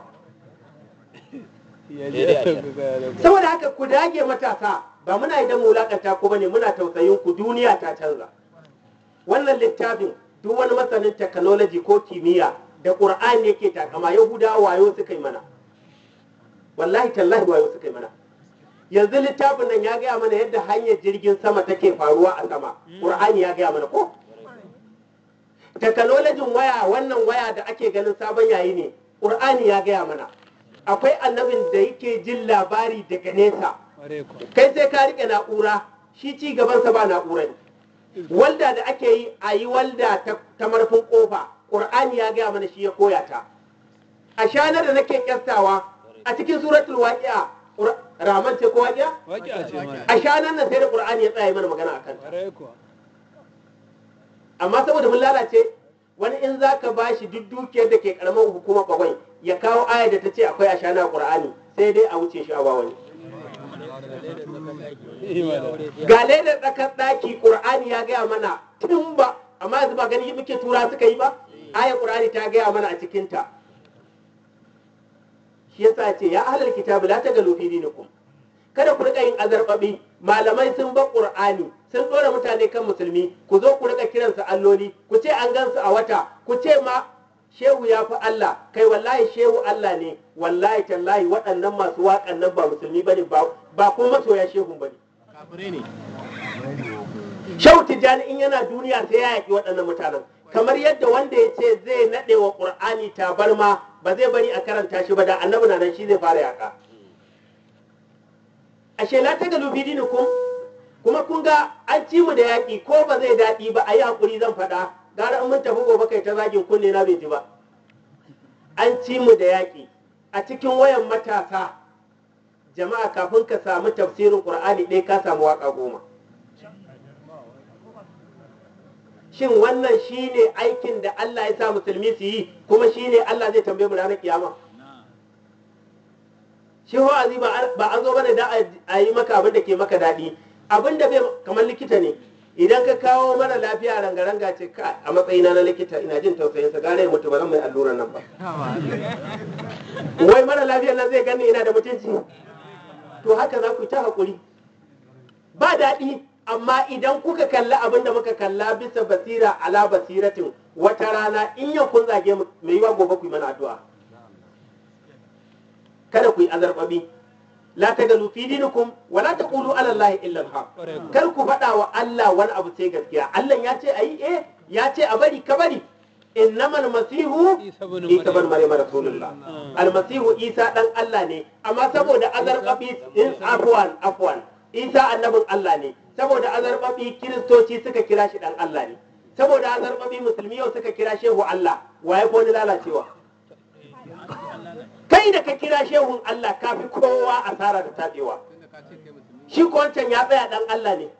ya Daidai a je can. ga saboda haka ku dage matasa ba muna idan mu wulakanta ku bane muna tausayin ku duniya ta canza wannan littafin duk wani masanin technology ko kimiyya da qur'ani yake takama yahudawa wayo suka yi mana wallahi tallahi wayo suka yi mana yanzu littafin nan ya gaya mana yadda hanyar jirgin sama take faruwa a sama qur'ani ya gaya mana ko technology waya wannan waya da ake ganin sabon yayi ne qur'ani ya gaya mana akwai annabin da yake jin labari daga nesa Ƙwarai kuwa. kai sai ka rike na'ura shi ci gabansa ba na'ura ne walda da ake yi a yi walda ta, ta marfin kofa ƙur'ani ya gaya mana shi ya koya ta a shanar da nake kyastawa a cikin suratul waqi'a Qur- raman ce ko waqi'a Waƙi a ce mana. a shanar nan sai da ƙur'ani ya tsaya mana magana akan ta Ƙwarai kuwa. amma saboda mun lalace wani in za ka ba shi duk dukiyar da ke karamar hukumar bagwai ya kawo aya da ta ce akwai a shana ƙur'ani sai dai a wuce shi a ba wani Imana. ga ledar tsakar ɗaki ƙur'ani ya gaya mana tun ba amma yanzu ba gani muke tura suka yi ba ayar ƙur'ani ta gaya mana a cikinta shi yasa ce ya ahlal kitabi la tagalu fi dinikum kada ku rika yin azarbabi malamai sun ba ƙur'ani sun ɗora mutane kan musulmi ku zo ku rika kiransu alloli ku ce an gansu a wata ku ce ma shehu ya fi Allah kai wallahi shehu Allah ne wallahi tallahi waɗannan masu waƙan nan ba musulmi bane ba ba kuma masoya shehun bane Shehu Tijjani in yana duniya sai ya yaƙi waɗannan mutanen. Kamar yadda wanda ya ce zai naɗe wa ƙur'ani tabarma ba zai bari a karanta shi ba da annabi na nan shi zai fara yaƙa. Ashe la ta galu fi dinikum kuma kun ga an ci mu da yaƙi ko ba zai daɗi ba a yi haƙuri zan faɗa gara in mun tafi gobe kai ta zagin kunne na bai ji ba. An ci mu da yaƙi a cikin wayan matasa jama'a kafin ka samu tafsirin ƙur'ani ɗaya ka samu waƙa goma. shin wannan shine aikin da Allah ya sa musulmi su yi kuma shine Allah zai tambaye mu ranar kiyama shi wa'azi ba an- ba an zo bane da a- a yi maka abin da ke maka daɗi abin da bai kamar likita ne idan ka kawo mara lafiya ranga-ranga ce ka a matsayina na likita ina jin tausayinsa gare ya mutu ba zan mai alluran nan ba wai mara lafiyar nan zai gani ina da mutunci to haka za ku yi ta haƙuri ba daɗi amma idan kuka kalli abin da muka kalla bisa basira ala basiratin wata rana in yau kun zage mu mai yiwa gobe ku yi mana addu'a kada ku yi azarbabi la tagalu fi dinikum wa la taqulu ala allahi illa al kar ku faɗa wa Allah wani abu sai gaskiya Allah ya ce ayi eh ya ce a bari ka bari innamal masihu Isa ibn isa bin Maryam. maryam rasulullah Mm. almasihu isa dan Allah ne amma saboda azarbabi in afwan afwan isa annabin Allah ne saboda azarbabi kiristoci suka kira shi dan Allah ne saboda azarbabi musulmi yau suka kira shehu Allah waye ko ni lalacewa kai da ka kira shehun Allah kafi kowa asara da tabewa shi ko wancan ya tsaya dan Allah ne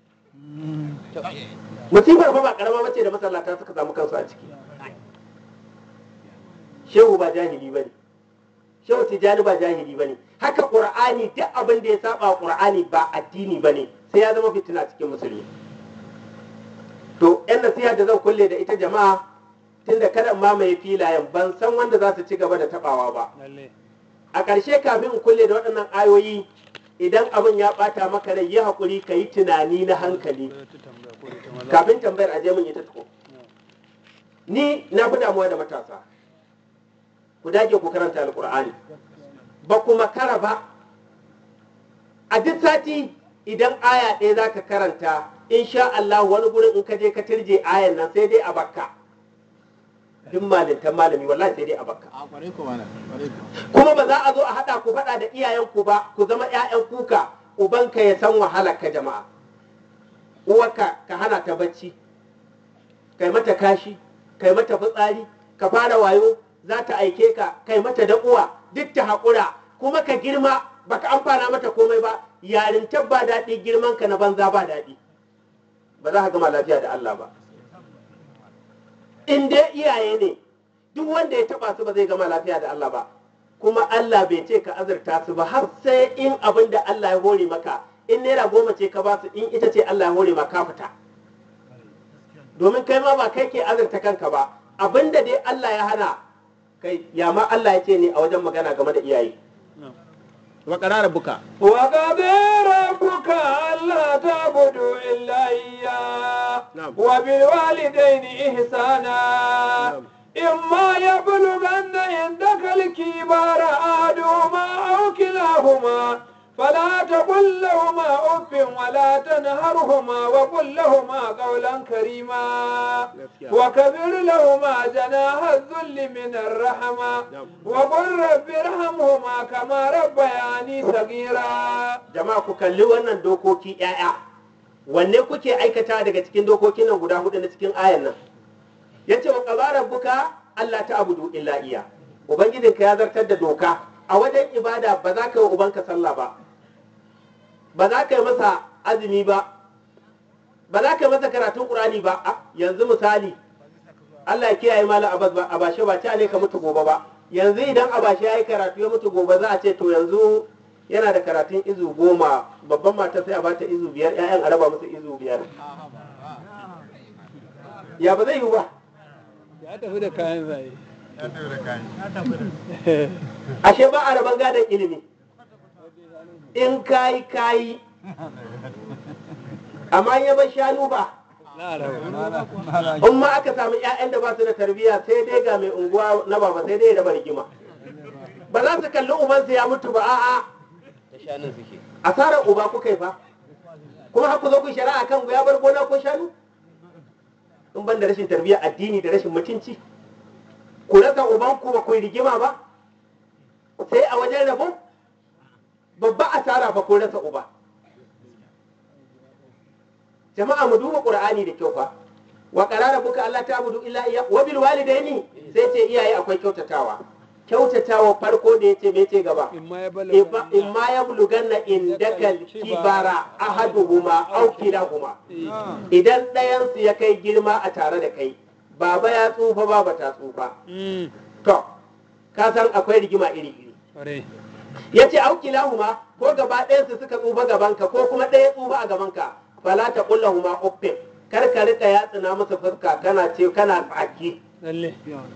musibar fa ba karama bace da masallata suka samu kansu a ciki shehu ba jahili bane shehu tijani ba jahili bane haka qur'ani duk abin da ya saba wa qur'ani ba addini bane sai ya zama fitina cikin musulmi to yan nasiha da zan kulle da ita jama'a tunda kada in mamaye filayen ban san wanda za su ci gaba da tabawa ba Lalle. a ƙarshe kafin in kulle da waɗannan ayoyi idan abin ya ɓata maka rai yi haƙuri ka yi tunani na hankali Ko ta tambaya ko ta maza. kafin tambayar aje mun ita tuko ni na fi damuwa da matasa ku dage ku karanta alkur'ani ba ku makara ba a duk sati idan aya ɗaya za ka karanta insha Allah wani gurin in ka je ka turje ayan nan sai dai a bakka duk malintan malami wallahi sai dai a bakka kuma ba za a zo a haɗa ku faɗa da iyayenku ba ku zama 'ya'yan kuka ubanka ya san wahalar ka jama'a uwarka ka hana ta bacci kai mata kashi kai mata fitsari ka fara wayo za ta aike ka kai mata da uwa duk ta haƙura kuma ka girma baka amfana mata komai ba yarintar ba daɗi girman ka na banza ba daɗi ba za ka gama lafiya da Allah ba in dai iyaye ne duk wanda ya taba su ba zai gama lafiya da Allah ba kuma Allah bai ce ka azurta su ba har sai in abin da Allah ya hore maka in naira goma ce ka ba su in ita ce Allah ya hore maka fita domin kai ma ba kai ke azurta kanka ba abin da dai Allah ya hana kai ya ma Allah ya ce ne a wajen magana game da iyaye wa qarara buka وقضى ربك ألا تعبدوا إلا إياه نعم. وبالوالدين إحسانا نعم. إما يبلغن عندك الكبار أحدهما أو كلاهما فلا تقل لهما أف ولا تنهرهما وقل لهما قولا كريما وكبر لهما جناح الذل من الرحمة وقل رب ارحمهما كما ربياني صغيرا jama'a ku kalli wannan dokoki ƴaƴa wanne kuke aikata daga cikin dokokin nan guda hudu na cikin ayan nan yace wa qala rabbuka alla ta'budu illa iya ubangijinka ya zartar da doka a wajen ibada ba za ka yi wa ubanka sallah ba ba za ka yi masa azumi ba ba za ka yi masa karatun qur'ani ba a yanzu misali Allah ya kiyaye malam Abbas ba abashe ba ta ne ka mutu gobe ba yanzu idan abashe ya yi karatu ya mutu gobe za a ce to yanzu yana da karatun izu goma babban mata sai a bata izu biyar ƴaƴan a raba musu izu biyar ya ba zai yi ba ya tafi da kayan zaye ashe ba a raban gadon ilimi in kayi kayi amma in ya bar shanu ba na raba in ma aka samu ƴaƴan da ba su da tarbiyya sai dai ga mai unguwa na baba sai dai ya raba rigima ba za su kalli ubansu ya mutu ba a'a da shanun suke asarar uba kuka yi fa kuma haku zo ku shari'a kan ya bar gona ko shanu in ban da rashin tarbiyya addini da rashin mutunci ku rasa uban ku ba ku yi rigima ba sai a wajen rabon babba asara ba ku rasa uba jama'a mu duba qur'ani da kyau fa wa qarara buka Allah ta abudu illa iya wa bil walidaini sai ce iyaye akwai kyautatawa kyautatawa farko da yace me ce gaba in ma ya bala Iba- in ma ya buluganna indaka kibara ahaduhuma aw kilahuma idan ɗayansu ya kai girma a tare da kai baba ya tsufa baba ta tsufa Mm, to ka san akwai rigima iri iri ƙwarai. ya ce aw kilahuma ko gaba ɗayansu suka tsufa gabanka ko kuma ɗaya tsufa a gabanka fala ta kullahuma uffin kar ka rika yatsuna musu fuska kana ce kana tsaki lalle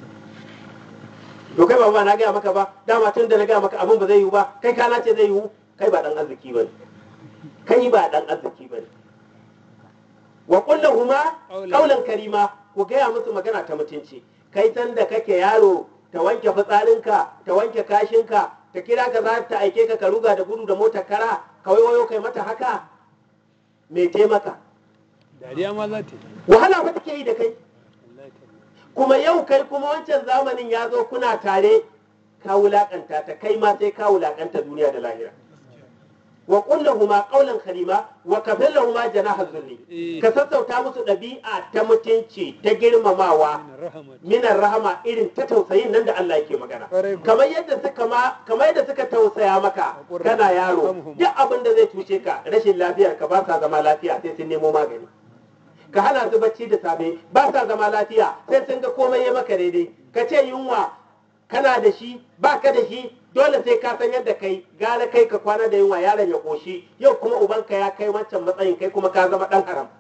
to kai baba na gaya maka ba dama tun da na gaya maka abin ba zai yiwu ba kai kana ce zai yiwu kai ba dan arziki bane kai ba dan arziki bane wa kullahuma Qawlan. qawlan karima ku gaya musu magana ta mutunci kai san da kake yaro ta wanke fitsarinka ta wanke kashinka ta kira ka za ta aike ka ka ruga da gudu da motar kara ka wayo kai mata haka me taimaka dariya ma za ta yi wahala fa take yi da kai wallahi tallahi. kuma yau kai kuma wancan zamanin ya zo kuna tare ka wulakanta ta kai ma sai ka wulakanta duniya da lahira wa kullahuma qawlan karima wa kafillahuma janaha zulli Eh. ka sassauta musu ɗabi'a ta mutunci ta girmamawa Ina rahama minar rahama irin ta tausayin nan da Allah yake magana Ƙwarai kuwa. kamar yadda suka ma kamar yadda suka tausaya maka Haƙuri. kana yaro Famhum. duk abin da zai cuce ka rashin lafiyar ka ba sa zama lafiya sai sun nemo magani ka hana su bacci da safe ba sa zama lafiya sai sun ga komai ya maka daidai ka ce yunwa kana da shi ba ka da shi dole sai ka san yadda kai gara kai ka kwana da yunwa yaron ya koshi yau kuma ubanka ya kai wancan matsayin kai kuma ka zama dan haram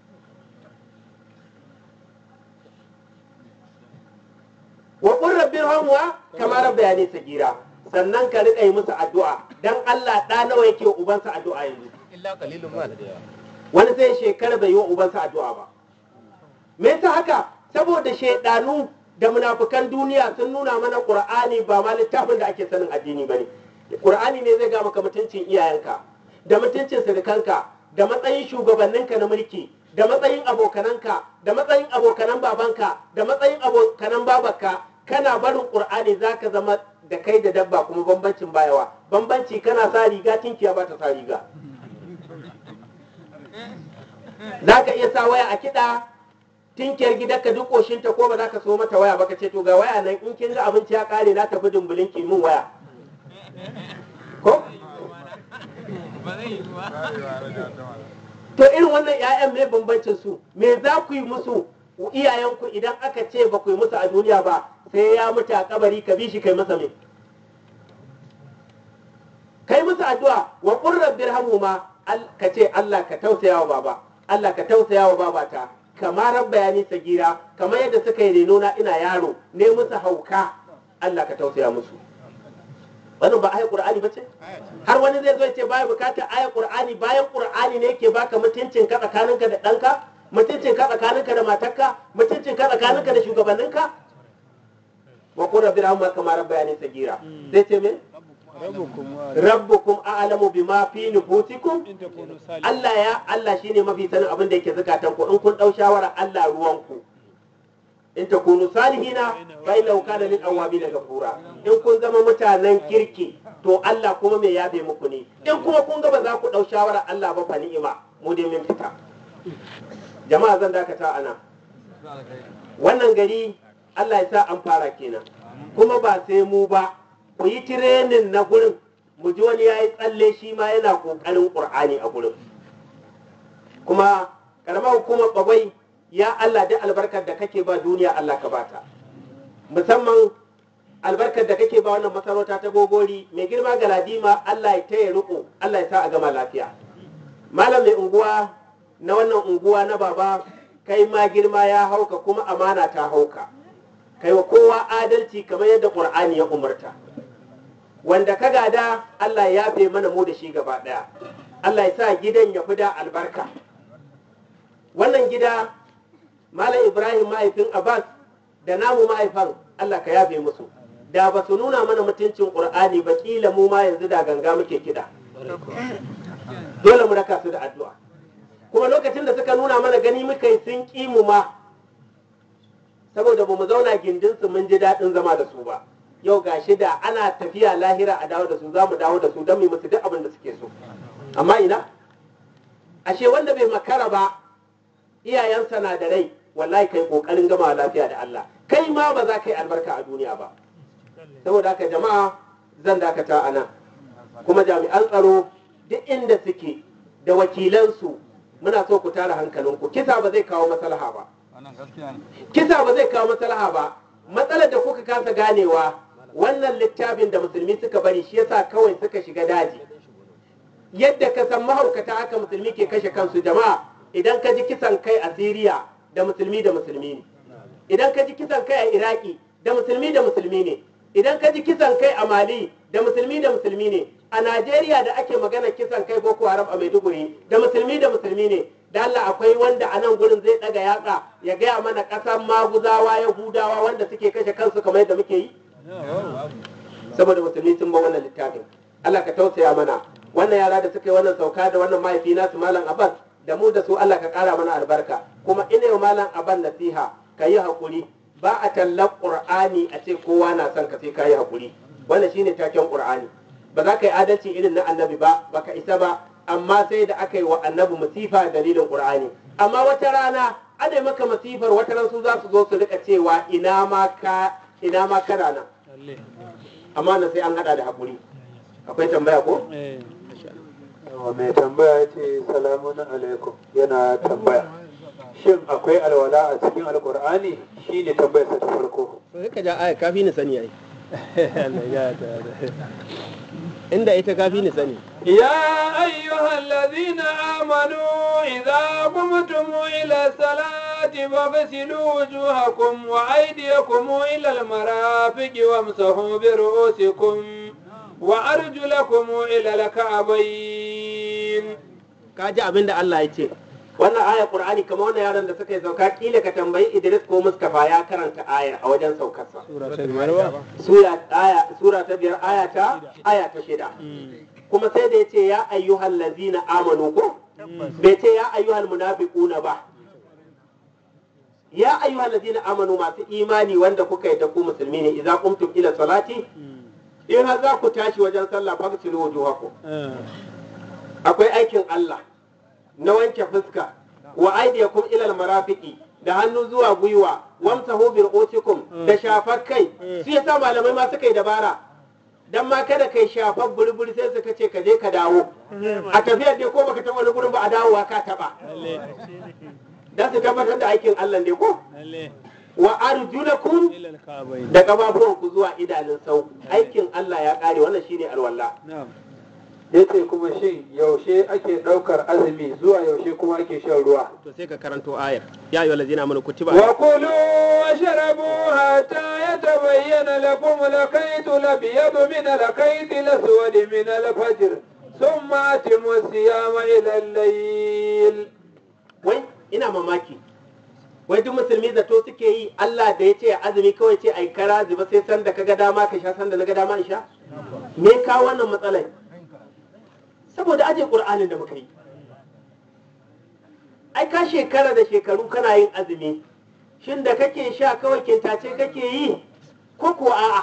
wa qur rabbi irhamwa kama rabbayani sagira sannan ka rika yi musu addu'a dan Allah da nawa yake wa ubansa addu'a yanzu illa qalilun ma da yawa wani sai shekara bai yi wa ubansa addu'a ba me yasa haka saboda shaidanu da munafukan duniya sun nuna mana qur'ani ba ma littafin da ake sanin addini bane qur'ani ne zai ga maka mutuncin iyayenka da mutuncin surukanka da matsayin shugabanninka na mulki da matsayin abokananka da matsayin abokanan babanka da matsayin abokanan babarka kana barin qur'ani zaka zama da kai da dabba kuma bambancin bayawa bambanci kana sa riga tinkiya ba ta sa riga za ka iya sa waya a kiɗa tinkiyar gidanka duk ƙoshinta ko ba za ka so mata waya ba ka ce to ga waya nan in kin ga abinci ya ƙare na tafi dumbulin ki min waya ko to irin wannan 'ya'yan me bambancin su me za ku yi musu iyayenku idan aka ce ba ku yi musu a duniya ba sai ya mutu a kabari ka bi shi kai masa me kai musu addu'a wa qur rabbirhamhuma Al- ka ce Allah ka tausaya wa baba Allah ka tausaya wa babata kamar rabbayani sagira kamar yadda suka yi reno na ina yaro ne musu hauka Allah ka tausaya musu wannan ba ayat qur'ani bace har wani zai zo ya ce baya bukatar ayat qur'ani bayan qur'ani ne yake baka mutuncin ka tsakaninka da ɗanka mutuncin ka tsakaninka da matarka mutuncin ka tsakaninka da shugabanninka wa qur rabbirhamhuma kamar rabbayani sagira sai ce me rabbukum wa rabbukum a'lamu bima fi nufusikum in takunu salihin Allah ya Allah shine mafi sanin abin da yake zakatan ku in kun dau shawara Allah ruwan ku in takunu salihina fa innahu kana lil awabin ghafura in kun zama mutanen kirki to Allah kuma me yabe muku ne in kuma kun ga ba za ku dau shawara Allah ba fa ni'ima mu dai mun fita jama'a zan dakata ana wannan gari Allah ya sa an fara kenan kuma ba sai mu ba ku yi tirenin na gurin mu ji wani ya yi tsalle shi ma yana ƙoƙarin ƙur'ani a gurin kuma ƙaramar hukumar bagwai ya Allah da albarkar da kake ba duniya Allah ka bata musamman albarkar da kake ba wannan masarauta ta gogori mai girma ga ladima Allah ya taya riko Allah ya sa a gama lafiya malam mai unguwa na wannan unguwa na baba kai ma girma ya hauka kuma amana ta hauka kai wa kowa adalci kamar yadda ƙur'ani ya umarta wanda ka gada Allah ya yafe mana mu da shi gaba ɗaya Allah ya sa gidan ya fi da albarka wannan gida Malam Ibrahim mahaifin Abbas da namu mahaifan Allah ka yafe musu da ba su nuna mana mutuncin Qur'ani ba kila mu ma yanzu da ganga muke kiɗa dole mu raka su da addu'a kuma lokacin da suka nuna mana gani muka yi sun ƙi mu ma saboda ba mu zauna gindinsu mun ji daɗin zama da su ba yau ga shi da ana tafiya lahira a dawo da su za mu dawo da su don mu yi musu duk abin da suke so amma ina ashe wanda bai makara ba iyayensa na da rai wallahi kai kokarin gama lafiya da Allah kai ma ba za ka yi albarka a duniya ba saboda haka jama'a zan dakata a nan kuma jami'an tsaro duk inda suke da wakilansu muna so ku tara hankalinku kisa ba zai kawo maslaha ba kisa ba zai kawo maslaha ba matsalar da kuka kasa ganewa wannan littafin da musulmi suka bari shi yasa kawai suka shiga daji yadda ka san mahaukata haka musulmi ke kashe kansu jama'a idan ka ji kisan kai a Siriya da musulmi da musulmi ne idan ka ji kisan kai a Iraki da musulmi da musulmi ne idan ka ji kisan kai a Mali da musulmi da musulmi ne a Najeriya da ake magana kisan kai Boko Haram a Maiduguri da musulmi da musulmi ne da Allah akwai wanda a nan gurin zai daga yatsa ya gaya mana ƙasar maguzawa yahudawa wanda suke kashe kansu kamar yadda muke yi saboda musulmi sun ba wannan littafin Allah ka tausaya mana wannan yara da suka yi wannan sauka da wannan mahaifi nasu malam Abbas da mu da su Allah ka kara mana albarka kuma ina yau malam Abbas nasiha ka yi hakuri ba a tallar Qur'ani a ce kowa na son ka sai ka yi hakuri wannan shine taken Qur'ani ba za ka yi adalci irin na annabi ba baka isa ba amma sai da aka yi wa annabi masifa dalilin Qur'ani amma wata rana ana maka masifar wata ran su za su zo su rika cewa ina ma ka ina ma kana nan lalle amma na sai an hada da hakuri akwai tambaya ko eh Yawa mai tambaya ya ce salamun alaikum yana tambaya shin akwai alwala a cikin alkur'ani shine tambayarsa ta farko sai ka ja aya kafi ni sani ai Allah ya ta inda ita kafi ni sani يا أيها الذين آمنوا إذا قمتم إلى الصلاة فاغسلوا وجوهكم وأيديكم إلى المرافق وامسحوا برؤوسكم وأرجلكم إلى الكعبين ka ji abin da Allah ya ce wannan aya Qur'ani kamar wannan yaran da suka yi sauka kila ka tambayi Idris ko Mustafa ya karanta ayar a wajen saukarsa suratul marwa sura aya sura ta biyar aya ta aya ta shida kuma sai da yace ya ayyuhal ladzina amanu ko bai ce ya ayyuhal munafiquna ba ya ayyuhal ladzina amanu masu imani wanda kuka yi da ku musulmi ne idza qumtum ila salati in har za ku tashi wajen sallah fagsilu wujuhakum akwai aikin Allah na wanke fuska wa aidiyakum ilal marafiqi da hannu zuwa gwiwa wamsahu bi ru'usikum da shafar kai su yasa malamai ma suka yi dabara dan ma kada kai shafar burburi sai suka ce ka je ka dawo a tafiyar dai ko baka taɓa wani gurin ba a dawowa ka taɓa lalle dan su tabbatar da aikin Allah ne ko lalle wa arjulakum ila al-ka'bayn da gababuwanku zuwa idanun sau aikin Allah ya kare wannan shine alwala na'am ya ce kuma shin yaushe ake ɗaukar azumi zuwa yaushe kuma ake shan ruwa to sai ka karanto ayar ya ayyuhal ladzina amanu kutiba وكلوا واشربوا حتى يتبين لكم الخيط الابيض من الخيط الاسود من الفجر ثم اتموا الصيام الى الليل wai ina mamaki wai duk musulmi zato suke yi Allah da ya ce azumi kawai ce ai kara zuba sai san da kaga dama ka sha san da naga dama in sha me ka wannan matsalar saboda aje qur'anin da muka yi ai ka shekara da shekaru kana yin azumi shin da kake sha kawai kintace kake yi ko ko a'a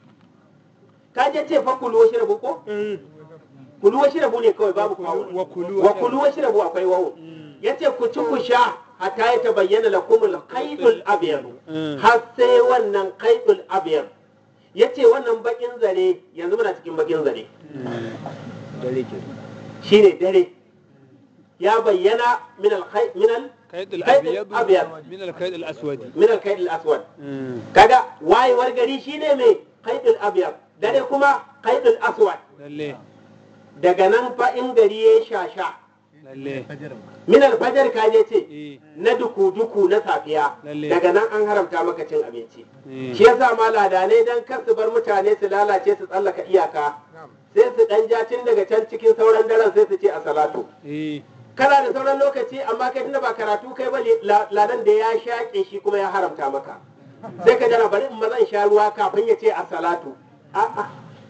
ka je ce fa kulu washi rabu ko kulu washi rabu ne kawai babu kawo wa kulu wa kulu washi rabu akwai wawo yace ku ci ku sha hatta ya tabayyana lakum al-qaydul abyad Mm. har sai wannan qaydul abyad yace wannan bakin zare yanzu muna cikin bakin zare dare ke shine dare ya bayyana min al-qayd min al kaid Kaid al-abyad al-abyad. min al-kaid al-aswad min al-qayd al-aswad Mm. kaga wayewar gari shine mai qaydul abyad dare kuma qaydul aswad lalle daga nan fa in gari ya shasha lalle min al-fajr ka je ce eh na duku-duku na safiya Lalle. daga nan an haramta maka cin abinci eh shi yasa ma ladanai dan kar su bar mutane su lalace su tsallaka iyaka sai su dan ja tun daga can cikin sauran daren sai su ce a salatu eh kana da sauran lokaci amma kai tunda ba karatu kai ba la- ladan da ya shaƙe shi kuma ya haramta maka sai ka jana bari in maza in sha ruwa kafin ya ce a salatu a'a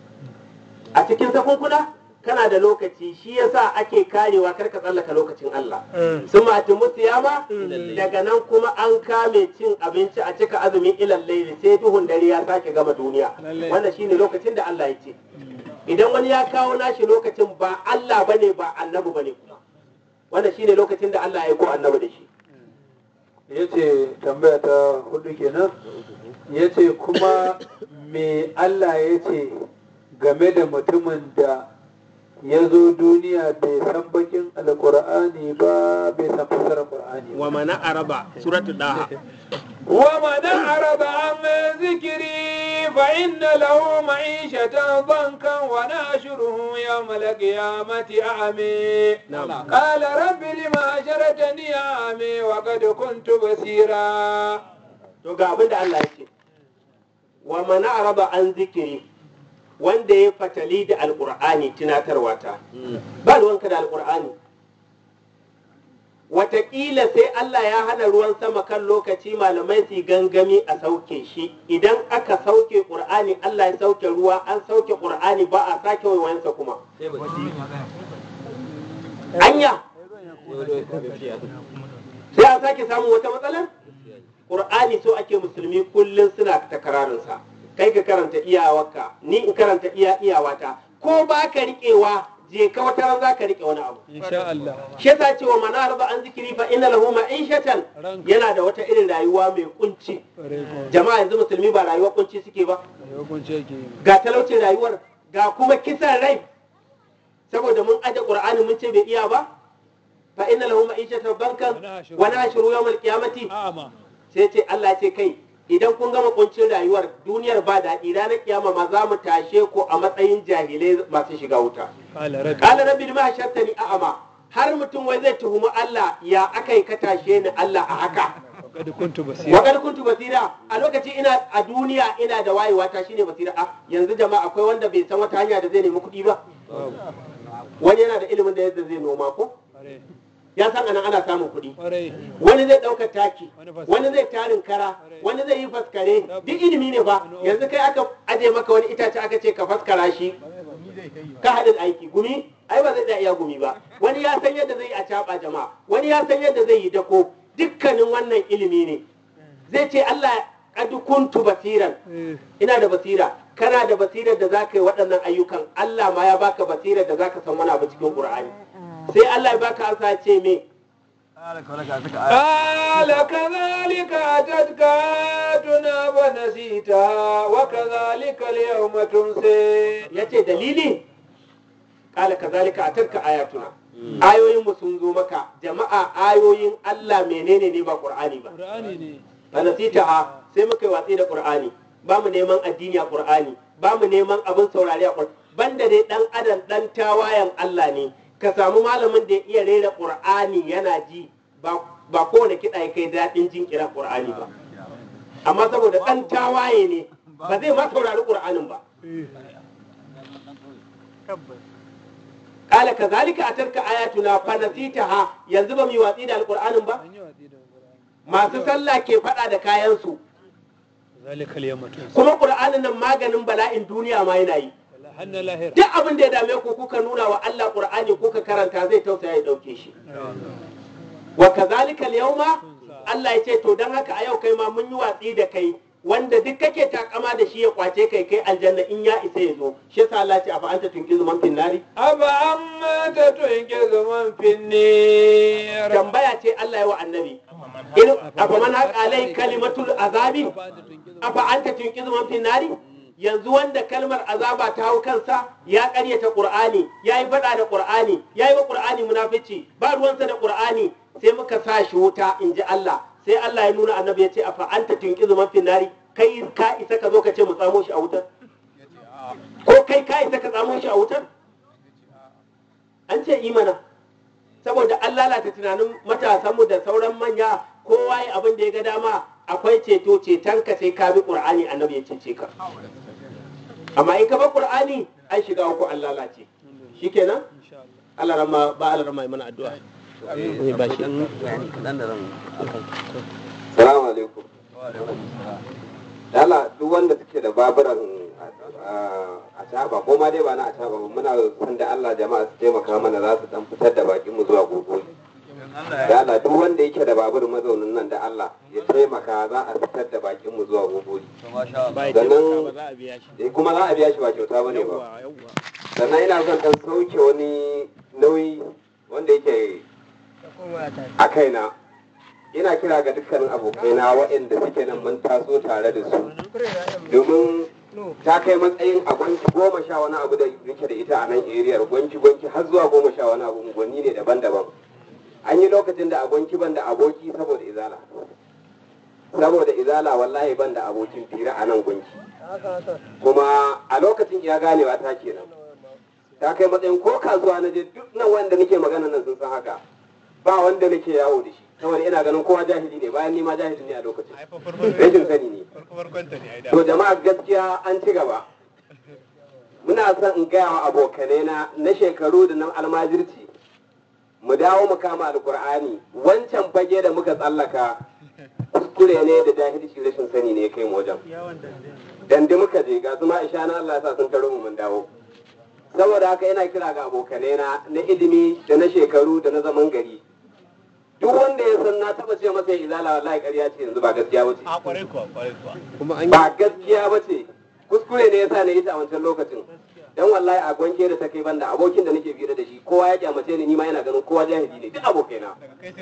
a cikin sakunkuna kana da lokaci shi yasa ake karewa kar ka tsallaka lokacin Allah sun mati musiyama daga nan kuma an kame cin abinci a cika azumin ilal laili sai duhun dare ya sake gama duniya Lallai. wannan shine lokacin da Allah ya ce idan wani ya kawo nashi lokacin ba Allah bane ba annabi bane kuma wannan shine lokacin da Allah ya ko annabi da shi ya ce tambaya ta hudu kenan ya ce kuma me Allah ya ce game da mutumin da ya zo duniya bai san bakin alkur'ani ba bai san fasarar qur'ani ba wa mana araba suratul daha ومن أعرض عن ذكري فإن له معيشة ضنكا وناشره يوم القيامة أعمي نعم. قال رب لما حشرتني أعمي وقد كنت بصيرا to ga abin da Allah ya ce wa mana araba an zikiri wanda ya fatali da alkur'ani tunatarwa ta ba ruwanka da alkur'ani Wataƙila sai Allah ya hana ruwan sama kan lokaci malamai su yi gangami a sauke shi idan aka sauke ƙur'ani Allah ya sauke ruwa an sauke ƙur'ani ba a sake waiwayensa kuma anya sai a sake samun wata matsalar ƙur'ani so ake musulmi kullum suna takararinsa kai ka karanta iyawarka ni in karanta iya iyawata ko ba ka riƙewa je ka wata ran za ka riƙe wani abu insha Allah shi yasa cewa man arba an zikiri fa inna lahu ma'ishatan Ranka. yana da wata irin rayuwa mai kunci Ƙwarai kuwa. jama'a yanzu musulmi ba rayuwa kunci suke ba Rayuwar kunce yake yi. ga talaucin rayuwar ga kuma kisan rai saboda mun aje qur'ani mun ce bai iya ba fa inna lahu ma'ishatan bankan wa nahshuru yawmal qiyamati A'ama. sai ce Allah ce kai idan kun gama kuncin rayuwar duniyar ba daɗi ranar kiyama ma za mu tashe ku a matsayin jahilai masu shiga wuta Qala rabbi. Kala rabbi lima hashartani a'ama har mutum wai zai tuhumi Allah ya aka yi ka tashe ni Allah a haka Qad kuntu wa basira. kad kuntu basira a lokaci ina a duniya ina da wayewa ta shine basira a yanzu jama'a akwai wanda bai san wata hanya da zai nemi kuɗi ba Babu. wani yana da ilimin da yadda zai noma ko Ƙwarai. ya san anan ana samun kuɗi Ƙwarai. wani zai ɗaukar taki Wani fas- wani zai tarin kara wani zai yi faskare duk ilimi ne fa yanzu kai aka aje maka wani itace aka ce ka faskara shi ka haɗin aiki gumi ai ba zai iya iya gumi ba wani ya san yadda zai yi a caɓa jama'a wani ya san yadda zai yi dako dukkanin wannan ilimi ne zai ce Allah qad kuntu basiran Eh, ina da basira kana da basirar da zaka yi waɗannan ayyukan Allah ma ya baka basirar da zaka san wani abu cikin Qur'ani sai Allah ya baka ansa ya ce me قال كذلك أتتك آياتنا فنسيتها وكذلك اليوم تنسي yace dalili kala kazalika atarka ayatuna ayoyin mu sun zo maka jama'a ayoyin Allah menene ne ba Qur'ani ba Qur'ani ne. fanasitaha sai muka yi watsi da Qur'ani ba mu neman addini a Qur'ani ba mu neman abin saurari a Qur'ani banda dai dan adam dan tawayan Allah ne ka samu malamin da ya iya rera Qur'ani yana ji ba ba kowane kiɗa ya kai daɗin jin kiran Qur'ani ba amma saboda dan tawaye ne ba zai ma saurari Qur'anin ba kala kazalika atarka ayatuna fanasitaha yanzu ba mu yi watsi da alqur'anin ba An yi watsi da Qur'ani. masu sallah ke faɗa da kayansu Zalika al-yawma tunsa. kuma ƙur'anin nan maganin bala'in duniya ma yana yi hannun lahira duk abin da ya dame ku kuka nuna wa Allah Qur'ani kuka karanta zai tausaya ya dauke shi wa kazalika al-yawma Allah ya ce to dan haka a yau kai ma mun yi watsi da kai wanda duk kake takama da shi ya kwace kai kai aljanna in ya isa ya zo shi yasa Allah ya ce afa anta tunkizu man fin nari أفأما تنقذ من في النير tambaya ce Allah ya wa annabi in afa man haqa alai kalimatul azabi afa anta tunkizu man fin nari yanzu wanda kalmar azaba ta hau kansa ya karyata qur'ani ya yi faɗa da qur'ani ya yi wa qur'ani munafici ba ruwansa da qur'ani sai muka sa shi wuta in ji Allah sai Allah ya nuna annabi ya ce afa anta tunkizu man fin nari kai ka isa ka zo ka ce mu tsamo shi a wutar ko kai ka isa ka tsamo shi a wutar an ce imana saboda an lalata tunanin matasanmu da sauran manya kowa ya abin da ya ga dama akwai ceto ceton ka sai ka bi qur'ani annabi ya cece ka amma in ka bar qur'ani an shiga uku an lalace shikenan Allah rama ba Allah rama mana addu'a eh ba shi Salamu alaikum. Dala duk wanda suke da baburan a caba ko ma dai ba na a caba ba muna san da Allah jama'a su taimaka mana za su dan fitar da bakin mu zuwa gobe. Dala duk wanda yake da babur mazaunin nan da Allah ya taimaka za a fitar da bakin mu zuwa gobe. ba ya Sannan- ba za a biya shi Eh, kuma za a biya shi ba kyauta bane ba. yawwa yawwa Sannan ina son dan sauke wani nauyi wanda yake a kaina. Ina kira ga dukkanin abokaina waɗanda suke nan mun taso tare da su. domin ta kai matsayin a gwanki goma sha wani abu da nake da ita a nan eriyar gwanki gwanki har zuwa goma sha wani abu unguwanni ne daban-daban an yi lokacin da a gwanki ban da aboki saboda izala saboda izala wallahi ban da abokin fira a nan gwanki kuma a lokacin ya ganewa ta kenan ta kai matsayin ko kasuwa na je duk nan wanda nake magana nan sun san haka ba wanda nake yawo da shi saboda ina ganin kowa jahili ne bayan ni ma jahili ne a lokacin rashin sani ne To jama'a gaskiya an ci gaba. Muna son in gaya wa abokanai na na shekaru da na almajirci. Mu dawo mu kama alkur'ani wancan fage da muka tsallaka kuskure ne da jahilci rashin sani ne ya kai mu wajen. Dandi muka je ga zuma isha na Allah ya sa sun taro mu mun dawo. Saboda haka yana kira ga abokanai na na ilimi da na shekaru da na zaman gari. Duk wanda ya san na taba ce masa ya izala wallahi ƙarya ce yanzu ba gaskiya ba ce. kuma an ba gaskiya ba ce kuskure ne yasa na yi ta a wancan lokacin dan wallahi a gwanke da ta kai banda abokin da nake fira da shi kowa ya kyamace ni ni ma yana ganin kowa jahili ne duk abokaina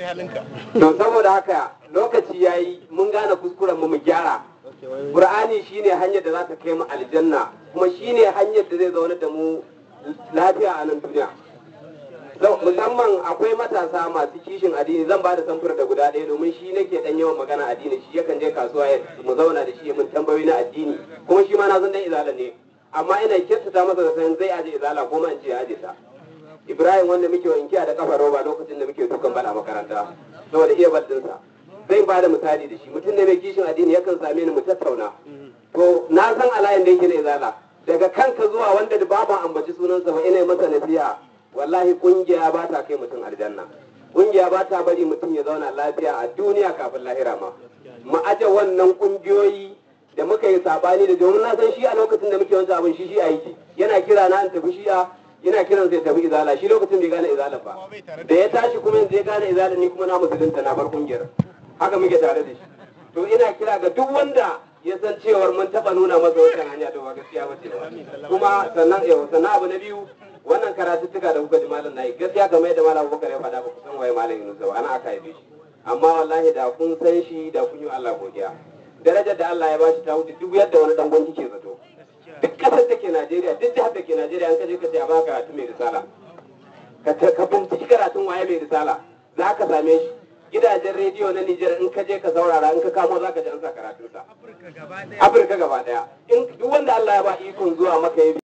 to saboda haka lokaci yayi mun gane kuskuren mu mu gyara Qur'ani shine hanyar da za ta kai mu aljanna kuma shine hanyar da zai zauna da mu lafiya a nan duniya Zau- musamman akwai matasa masu kishin addini zan ba da samfur da guda ɗaya domin shi nake dan yawan magana addini shi yakan je kasuwa ya mu zauna da shi ya mun tambayoyi na addini kuma shi ma na san dan izala ne amma ina kyautata masa da san zai aje izala ko ma in ce ya aje ta Ibrahim wanda muke wankiya da kafa roba lokacin da muke dukan bala makaranta saboda iya baddinsa zai ba da misali da shi mutum ne mai kishin addini yakan same ni mu tattauna to na san alayin da yake na izala daga kanka zuwa wanda da babu ambaci sunansa ba ina yi masa nasiha wallahi kungiya ba ta kai mutum aljanna kungiya ba ta bari mutum ya zauna lafiya a duniya kafin lahira ma mu aje wannan kungiyoyi da muka yi sabani da domin na san shi a lokacin da muke wancan abin shi shi a yi yana kira na in tafi shi'a yana kiran sai tafi izala shi lokacin bai gane izala ba da ya tashi kuma yanzu ya gane izala ni kuma na musulunta na bar kungiyar haka muke tare da shi to ina kira ga duk wanda ya san cewar mun taba nuna masa wancan hanya to ba gaskiya ba ce ba kuma sannan yau sannan abu na biyu wannan karatuttuka da kuka ji malam nayi gaskiya kamar yadda malam Abubakar ya faɗa ba ku san waye malam Yunus ba ana aka haife shi amma wallahi da kun san shi da kun yi wa Allah godiya darajar da Allah ya bashi ta wuce duk yadda wani dan gwanki ke zato duk kasar da ke Najeriya duk jihar da ke Najeriya an kaje ka ce a baka karatu mai risala ka ta- ka binciki karatun waye mai risala za ka same shi gidajen rediyo na Nijar in ka je ka saurara in ka kamo za ka ji an sa karatunsa Afirka gaba daya in duk wanda Allah ya ba ikon zuwa maka ya